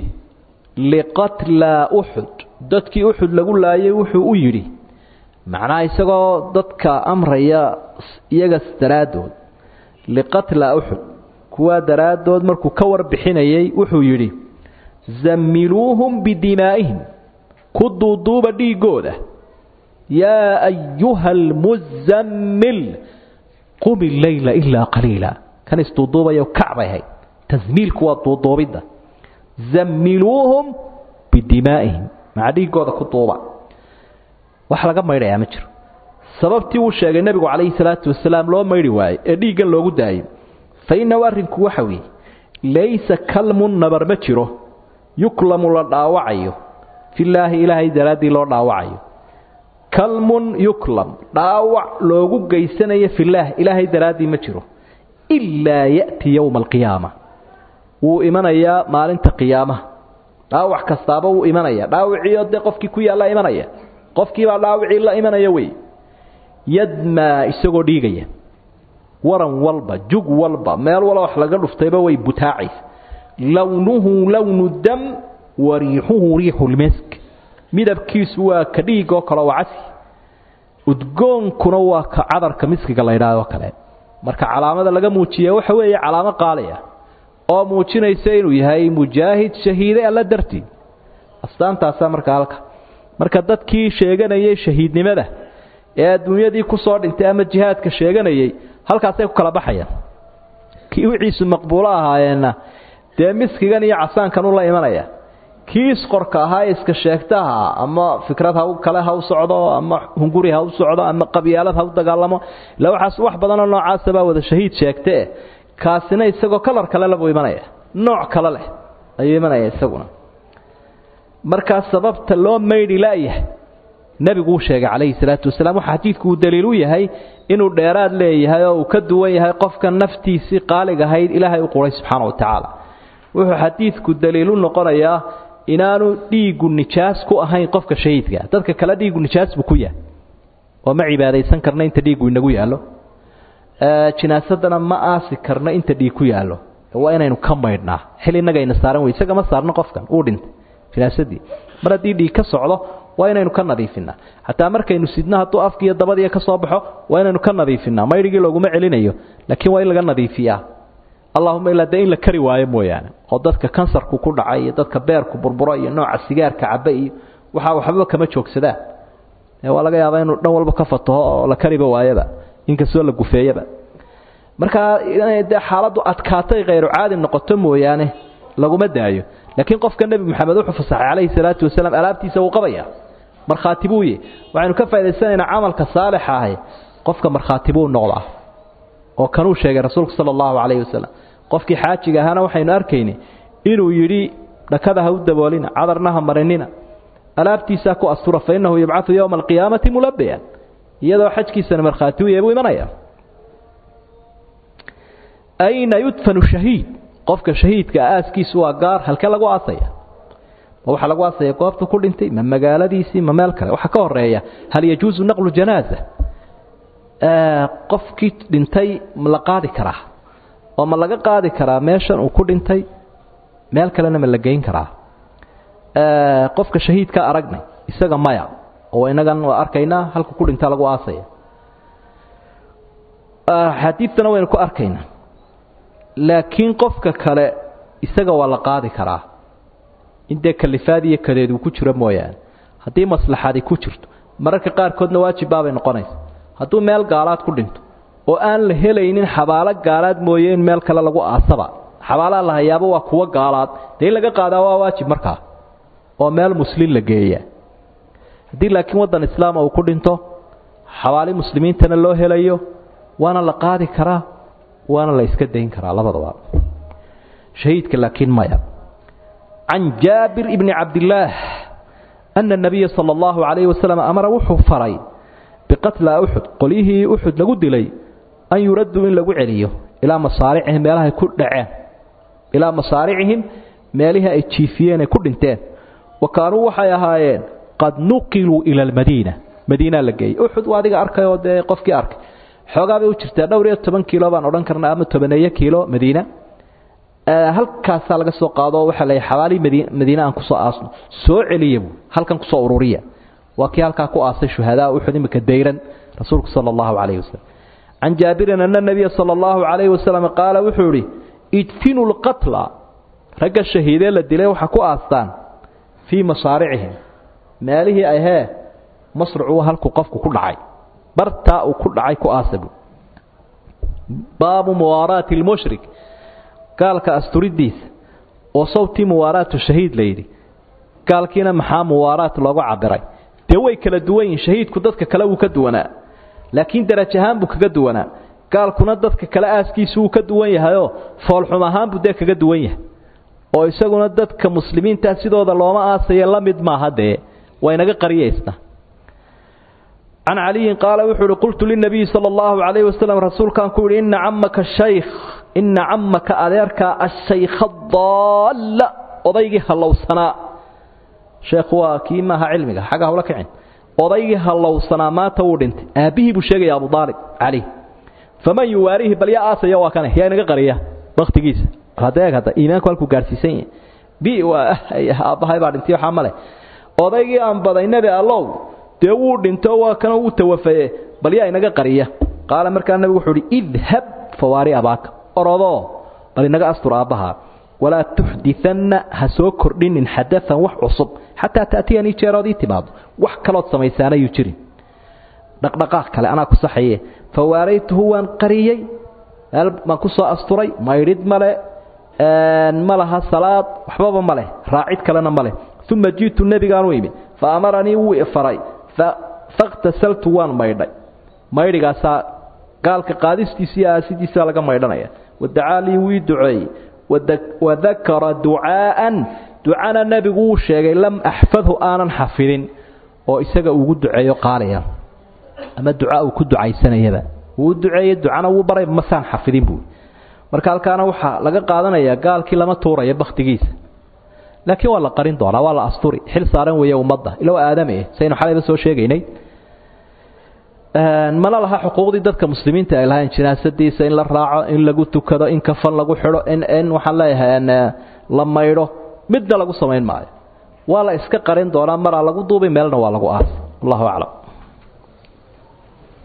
liqatlaa uxud dadkii uxud lagu laayay wuxuu u yidhi macnaha isagoo dadka amraya iyagas daraaddood liqatlaa uxud kuwaa daraaddood markuu ka warbixinayay wuxuu yidhi zammiluuhum bidimaa'ihim ku duuduuba dhiiggooda yaa ayuha almuzammil qumi leyla ilaa qaliila kan isduuduubayo kacbay ahayd tasmiilku waa duuduubidda zammiluuhum bidimaa'ihim maca dhiiggooda ku duuba wax laga maydhayaa ma jiro sababtii uu sheegay nebigu calayhi salaatu wasalaam loo maydhi waaye ee dhiiggan loogu daayay fa innahu arrinku waxa weeye laysa kalmun nabar ma jiro yuklamu la dhaawacayo filaahi ilaahay daraaddii loo dhaawacayo kalmun yuklam dhaawac loogu geysanayo filaah ilaahay daraaddii ma jiro ilaa ya'ti yowma alqiyaama wuu imanayaa maalinta qiyaamaha dhaawac kastaaba wuu imanaya dhaawiciio dee qofkii ku yaalla imanaya qofkiibaa dhaawicii la imanaya wey yadmaa isagoo dhiigaya waran walba jug walba meel walba wax laga dhuftayba way butaacaysa lownuhu lownu dam wa riixuhu riixu lmisk midabkiisu waa ka dhiigoo kale oo casi udgoonkuna waa ka cadarka miskiga la ydhaahdo kale marka calaamada laga muujiya waxa weeye calaamo qaaliya oo muujinaysa inuu yahay mujaahid shahiiday alla dartii astaantaasaa marka halka marka dadkii sheeganayay shahiidnimada ee adduunyadii ku soo dhintay ama jihaadka sheeganayay halkaasay ku kala baxayaan kii wiciisu maqbuulo ahaayeenna dee miskigan iyo casaankan u la imanaya kii isqorka ahaa ee iska sheegtaha ama fikrad ha kale ha u socdo ama hunguri ha u socdo ama qabyaalad ha u dagaalamo ila waxaas wax badanoo noocaasa baa wada shahiid sheegtee kaasina isagoo kalar kale le buu imanaya nooc kale leh ayuu imanaya isaguna markaa sababta loo maydhi laayahay nebigu uu sheegay calayhi salaatu wasalaam waxa xadiidku uu daliil u yahay inuu dheeraad leeyahay oo uu ka duwan yahay qofka naftiisii qaalig ahayd ilaahay u quray subxaana wa tacaala wuxuu xadiidku daliil u noqonayaa inaanu dhiiggu nijaas ku ahayn qofka shahiidka dadka kale dhiiggu nijaas buu ku yahay oo ma cibaadaysan karna inta dhiiggu inagu yaallo jinaasadana ma aasi karno inta dhiig ku yaallo waa inaynu ka maydhnaa xil innagayna saaran wey isaga ma saarno qofkan uu dhintay jinaasadii mar haddii dhiig ka socdo waa inaynu ka nadiifinaa xataa markaynu sidno hadduu afkiiyo dabadiiya ka soo baxo waa inaynu ka nadiifinaa maydhigii looguma celinayo laakiin waa in laga nadiifiyaa allahuma ilaa dee in la kari waayo mooyaane oo dadka kansarku ku dhacay iyo dadka beerku burburo iyo nooca sigaarka cabe iyo waxaa waxbaba kama joogsadaan waa laga yaabaa inuu dhan walba ka fataho oo la kariba waayaba inkastoo la gufeeyaba markaa inay dee xaaladdu adkaatay khayru caadi noqoto mooyaane laguma daayo laakiin qofka nebi moxamed wuxuu fasaxay calayhi salaatu wasalaam alaabtiisa wuu qabaya markhaati buu yahy waxaynu ka faa'idaysanaynaa camalka saalixa ahi qofka markhaati buu noqdaa oo kanuu sheegay rasuulku sala allahu calayhi wasalam qofkii xaajiga ahaana waxaynu arkaynay inuu yidhi dhakada ha u daboolina cadarna ha marinina alaabtiisaa ku astura fa innahu yubcadu yowma alqiyaamati mulabiyan iyadoo xajkiisana markhaati u yahay buu imanaya ayna yudfanu shahiid qofka shahiidka aaskiisu waa gaar halkee lagu aasaya ma waxaa lagu aasaya goobta ku dhintay ma magaaladiisii ma meel kale waxaa ka horeeya hal yajuusu naqlu janaaza qofkii dhintay ma la qaadi karaa oo ma laga qaadi karaa meeshan uu ku dhintay meel kalena ma la geyn karaa qofka shahiidka aragnay isaga maya oo inagan waa arkaynaa halka ku dhintaa lagu aasaya xadiidtana waynu ku arkaynaa laakiin qofka kale isaga waa la qaadi karaa in dee kalifaad iyo kadeed uu ku jiro mooyaane haddii maslaxadi ku jirto mararka qaarkoodna waajib baabay noqonaysa hadduu meel gaalaad ku dhinto oo aan la helaynin xabaalo gaalaad mooye in meel kale lagu aasaba xabaalaha la hayaaba waa kuwo gaalaad dee in laga qaadaa waa waajib markaa oo meel muslin la geeya haddii laakiin waddan islaama uu ku dhinto xabaali muslimiintana loo helayo waana la qaadi karaa waana la iska dayn karaa labadaba shahiidka laakiin maya can jaabir ibni cabdillaah ana nabiya sala allahu calayhi wasalam amara wuxuu faray biqatla uxud qolyihii uxud lagu dilay an yuraduu in lagu celiyo ilaa masaaricihim meelahay ku dhaceen ilaa masaaricihim meelihii ay jiifiyeen ay ku dhinteen wa kaanuu waxay ahaayeen qad nuqiluu ila almadiina madiinaa la geeyey uxud waa adiga arkay oo dee qofkii arkay xoogaa bay u jirtaa dhowr iyo toban kiilo baan odhan karnaa ama tobaneeyo kiilo madiina halkaasaa laga soo qaado waxaa la xabaali madiine aan kusoo aasno soo celiya buu halkan kusoo ururiya waa kii halkaa ku aasay shuhadaa uxud imika dayran rasuulku sala allahu calayhi wasalam can jaabirin ana nabiya sala allahu calayhi wasalam qaala wuxuu idhi idfinu lqatla ragga shahiidee la dilay waxaa ku aastaan fii masaaricihim meelihii ahee masrucu halkuu qofku ku dhacay bartaa uu ku dhacay ku aasabu baabu muwaaraati lmushrik gaalka asturidiisa oo sawtii muwaaraatu shahiid la yidhi gaalkiina maxaa muwaaraat loogu cabiray dee way kala duwan yihin shahiidku dadka kale wuu ka duwanaa laakiin daraj ahaan buu kaga duwanaa gaalkuna dadka kale aaskiisu wuu ka duwan yahayoo foolxum ahaan buu dee kaga duwan yahay oo isaguna dadka muslimiinta sidooda looma aasaye la mid maaha dee waynaga qariyaysna can caliyin qaala wuxuu uhi qultu linabiyi sala allahu calayhi wasalam rasuulkaan ku yidhi ina camaka shaykh ina camaka adeerka ashaykha daalla odaygii hallowsanaa sheekhu waa kii maaha cilmiga xagga hawla kicin odaygii hallowsanaa maanta wuu dhintay aabbihii buu sheegaya abu aalib cali faman yuwaarihi bal yaa aasaya waa kane yaa inaga qariya waktigiisa hadeeg hadda iimaanku halkuu gaarsiisan yahay bi waa aabbahay baa dhintay waxaa male odaygii aan baday nebi allow dee wuu dhinto waa kana wuu tawafaye bal yaa inaga qariya qaala markaa nabigu wuxuu uhi idhab fawaari abaaka orodoo bal inaga astur aabbahaa walaa tuxdianna ha soo kordhinin xadaan wax cusub xataa taatiyanii jeerood ii timaado wax kalood samaysaanayuu jirin dhaqdhaqaaq kale anaa ku saxaye fawaaraytuhu waan qariyey meel baan ku soo asturay maydhid male ma laha salaad waxbaba ma leh raacid kalena ma leh uma ji'tu nebigaanu imi fa amaranii wuu ifaray fakhtasaltu waan maydhay maydhigaasaa gaalka qaadistiisa iyo aasidiisa laga maydhanaya wadacaa lii wii duceeyey wadakara ducaa'an ducana nebigu wuu sheegay lam axfadhu aanan xafidin oo isaga ugu duceeyo qaaliya ama duca uu ku ducaysanayaba wuu duceeyey ducana wuu baray masaan xafidin buui marka halkaana waxaa laga qaadanayaa gaalkii lama tuuraya bakhtigiisa laakiin waa la qarin doonaa waa la asturi xil saaran weeye ummadda ilow aadame saynu xalayba soo sheegaynay mana laha xuquuqdii dadka muslimiinta ay lahayn jinaasadiisa in la raaco in lagu tukado in kafan lagu xidho in in waxaan leeyahay la maydho midna lagu samayn maayo waa la iska qarin doonaa maraa lagu duubi meelna waa lagu aas wallahu aclam